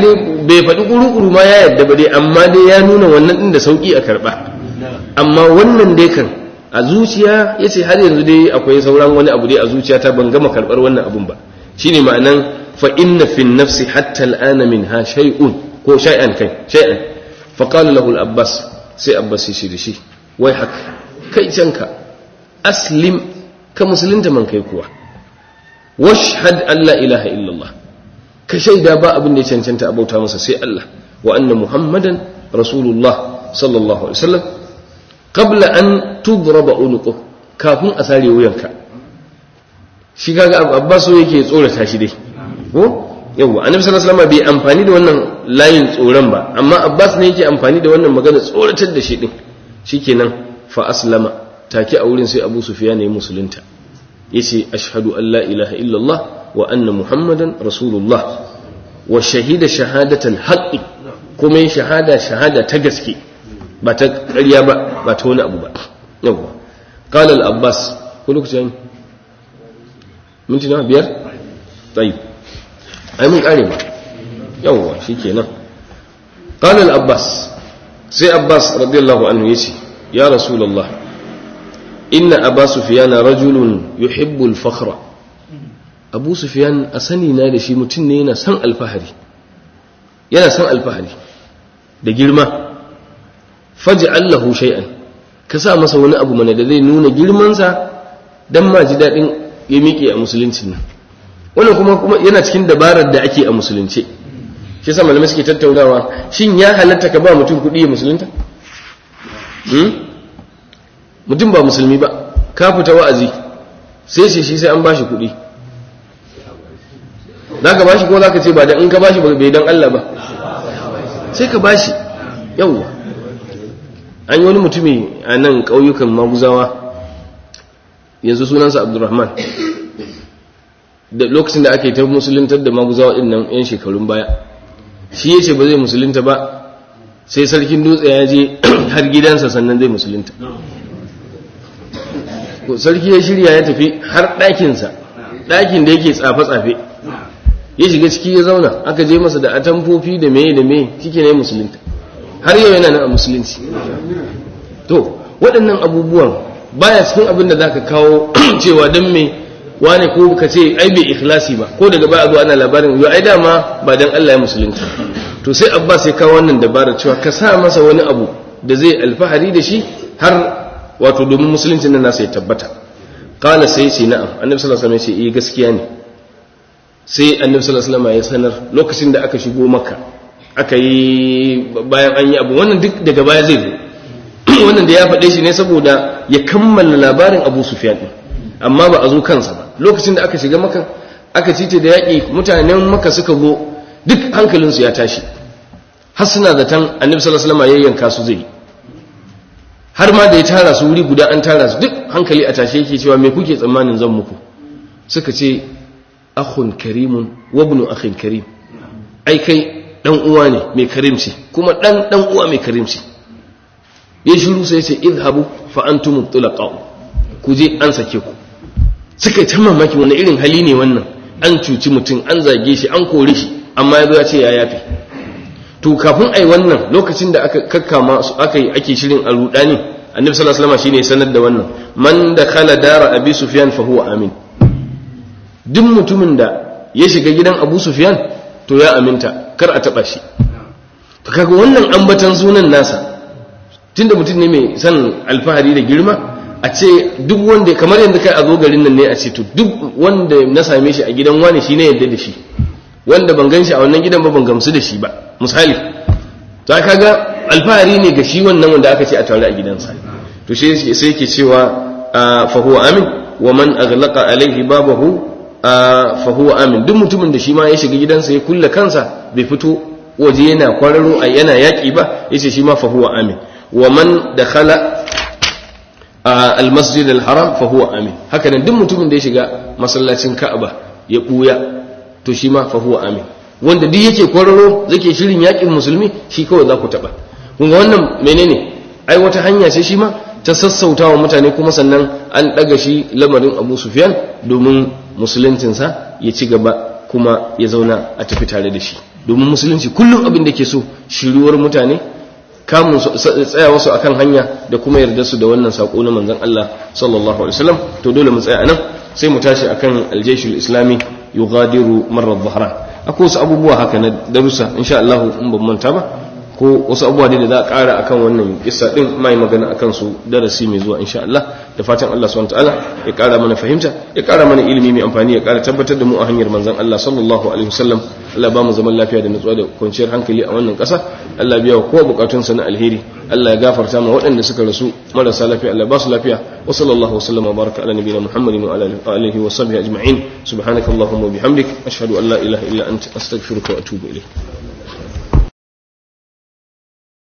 bai faɗi ƙuru-ƙuru ma ya yadda ba dai amma dai ya nuna wannan ɗin da sauƙi a karɓa amma wannan dai kan a zuciya ya ce har yanzu dai akwai sauran wani abu dai a zuciya ta ban gama karɓar wannan abun ba shine ma'anan fa inna fi nafsi hatta al'ana min ha shay'un ko shay'an kai shay'an fa qala lahu al-abbas sai abbas shi da shi wai haka kai canka aslim ka musulunta man kai kuwa washhad an la ilaha illallah ka shaida ba abin da ya cancanta abauta masa sai Allah wa anna muhammadan rasulullah sallallahu alaihi wasallam qabla an tudraba unuqu kafin a sare wuyanka shi kaga abbas so yake tsorata shi dai ko yawa annabi sallallahu alaihi wasallam bai amfani da wannan layin tsoron ba amma abbas ne yake amfani da wannan magana tsoratar da shi din shikenan fa aslama take a wurin sai abu sufyan ya musulunta yace ashhadu an la ilaha illallah wa anna muhammadan rasulullah wa shahida shahadatal haqqi kuma yin shahada shahada ta gaske ba ta ƙarya ba ba ta wani abu ba yawa qala al abbas ko lokacin minti na biyar tayi ai mun kare ba yawa shikenan qala al abbas sai abbas radiyallahu anhu yace ya rasulullah inna aba sufiyana rajulun yuhibbul fakhra abu sufiyan a sani na da shi mutum ne yana son alfahari yana son alfahari da girma faji allahu shay'an ka sa masa wani abu mana da zai nuna girmansa don ma ji daɗin ya miƙe a musuluncin nan wannan kuma kuma yana cikin dabarar da ake a musulunce shi sa malamai suke tattaunawa shin ya halatta ka ba mutum kuɗi ya musulunta mutum ba musulmi ba ka fita wa'azi sai ce shi sai an bashi kuɗi za ka bashi ko za ka ce ba da in ka bashi bai don Allah ba sai ka bashi yawwa an yi wani mutumi a nan ƙauyukan maguzawa yanzu sunansa abdurrahman da lokacin da aka yi ta musuluntar da maguzawa ɗin nan 'yan shekarun baya shi ya ce ba zai musulunta ba sai sarkin dutse ya je har gidansa sannan zai musulunta sarki ya shirya ya tafi har ɗakinsa ɗakin da yake tsafe-tsafe ya shiga ciki ya zauna aka je masa da atamfofi da meye da meye cike ne musulunta har yau yana nan a musulunci to waɗannan abubuwan baya cikin abin da za ka kawo cewa don me wane ko ka ce ai bai ikhlasi ba ko daga baya zuwa ana labarin yau ai dama ba dan Allah ya musulunta to sai abbas ya kawo wannan dabarar cewa ka sa masa wani abu da zai alfahari da shi har wato domin musuluncin nan nasa ya tabbata qala sai ce na'am annabi sallallahu alaihi wasallam ya ce eh gaskiya ne sai annabi sallallahu alaihi wasallam ya sanar lokacin da aka shigo makka aka yi bayan an yi abu wannan duk daga baya zai zo wannan da ya faɗe shi ne saboda ya kammala labarin abu sufyan din amma ba a zo kansa ba lokacin da aka shiga maka aka cite da yaƙi mutanen maka suka zo duk hankalinsu ya tashi har suna zaton annabi sallallahu alaihi wasallam ya yanka su zai har ma da ya tara su wuri guda an tara su duk hankali a tashe yake cewa me kuke tsammanin zan muku suka ce akhun karimun wa ibnu akhin karim ai kai dan uwa ne mai karimci kuma dan dan uwa mai karimci ya shiru sai ya ce idhabu fa antum tulaqa ku je an sake ku suka yi ta mamaki wani irin hali ne wannan an cuci mutum an zage shi an kore shi amma ya zo ya ce ya yafe to kafin ai wannan lokacin da aka kakkama su aka yi ake shirin aludani annabi sallallahu alaihi wasallam shine sanar da wannan man da khala dara abi sufyan fa huwa amin duk mutumin da ya shiga gidan abu sufyan to ya aminta kar a taba shi to kaga wannan ambatan sunan nasa tunda mutum ne mai san alfahari da girma a ce duk wanda kamar yadda kai a zo garin nan ne a ce to duk wanda na same shi a gidan wani shi ne yadda da shi wanda ban gan shi a wannan gidan ba ban gamsu da shi ba misali ta kaga alfahari ne ga shi wannan wanda aka ce a tare a gidansa to sai sai yake cewa fa huwa amin wa man aghlaqa alaihi babahu fa huwa amin duk mutumin da shi ma ya shiga gidansa ya kulle kansa bai fito waje yana kwararo a yana yaki ba yace shi ma fa huwa amin wa man dakhala almasjid alharam fa huwa amin haka nan duk mutumin da ya shiga masallacin ka'aba ya buya to shi ma fa huwa amin wanda duk yake kwararo zake shirin yakin musulmi shi kawai za ku taba kun ga wannan menene ai wata hanya ce shi ma ta sassautawa mutane kuma sannan an daga shi lamarin Abu Sufyan domin musuluncinsa ya ci gaba kuma ya zauna a tafi tare da shi domin musulunci kullum abin da ke so shiruwar mutane kamun tsaya wasu akan hanya da kuma yarda su da wannan sako na manzon Allah sallallahu alaihi wasallam to dole mu tsaya anan sai mu tashi akan aljaishul islami yughadiru marra dhahran akwai wasu abubuwa haka na darussa insha Allah in ban manta ba ko wasu abubuwa da za a ƙara akan wannan kissa din mai magana akan su darasi mai zuwa insha Allah da fatan Allah subhanahu wataala ya ƙara mana fahimta ya ƙara mana ilimi mai amfani ya ƙara tabbatar da mu a hanyar manzon Allah sallallahu alaihi wasallam Allah ba mu zaman lafiya da nutsuwa da kwanciyar hankali a wannan ƙasa Allah biya wa kowa bukatun sa na alheri Allah ya gafarta ma waɗanda suka rasu marasa lafiya Allah ba su lafiya wa sallallahu wa sallama baraka ala nabiyina Muhammadin wa ala alihi wa sahbihi ajma'in subhanakallahumma wa bihamdik ashhadu an la ilaha illa anta astaghfiruka wa atubu ilayk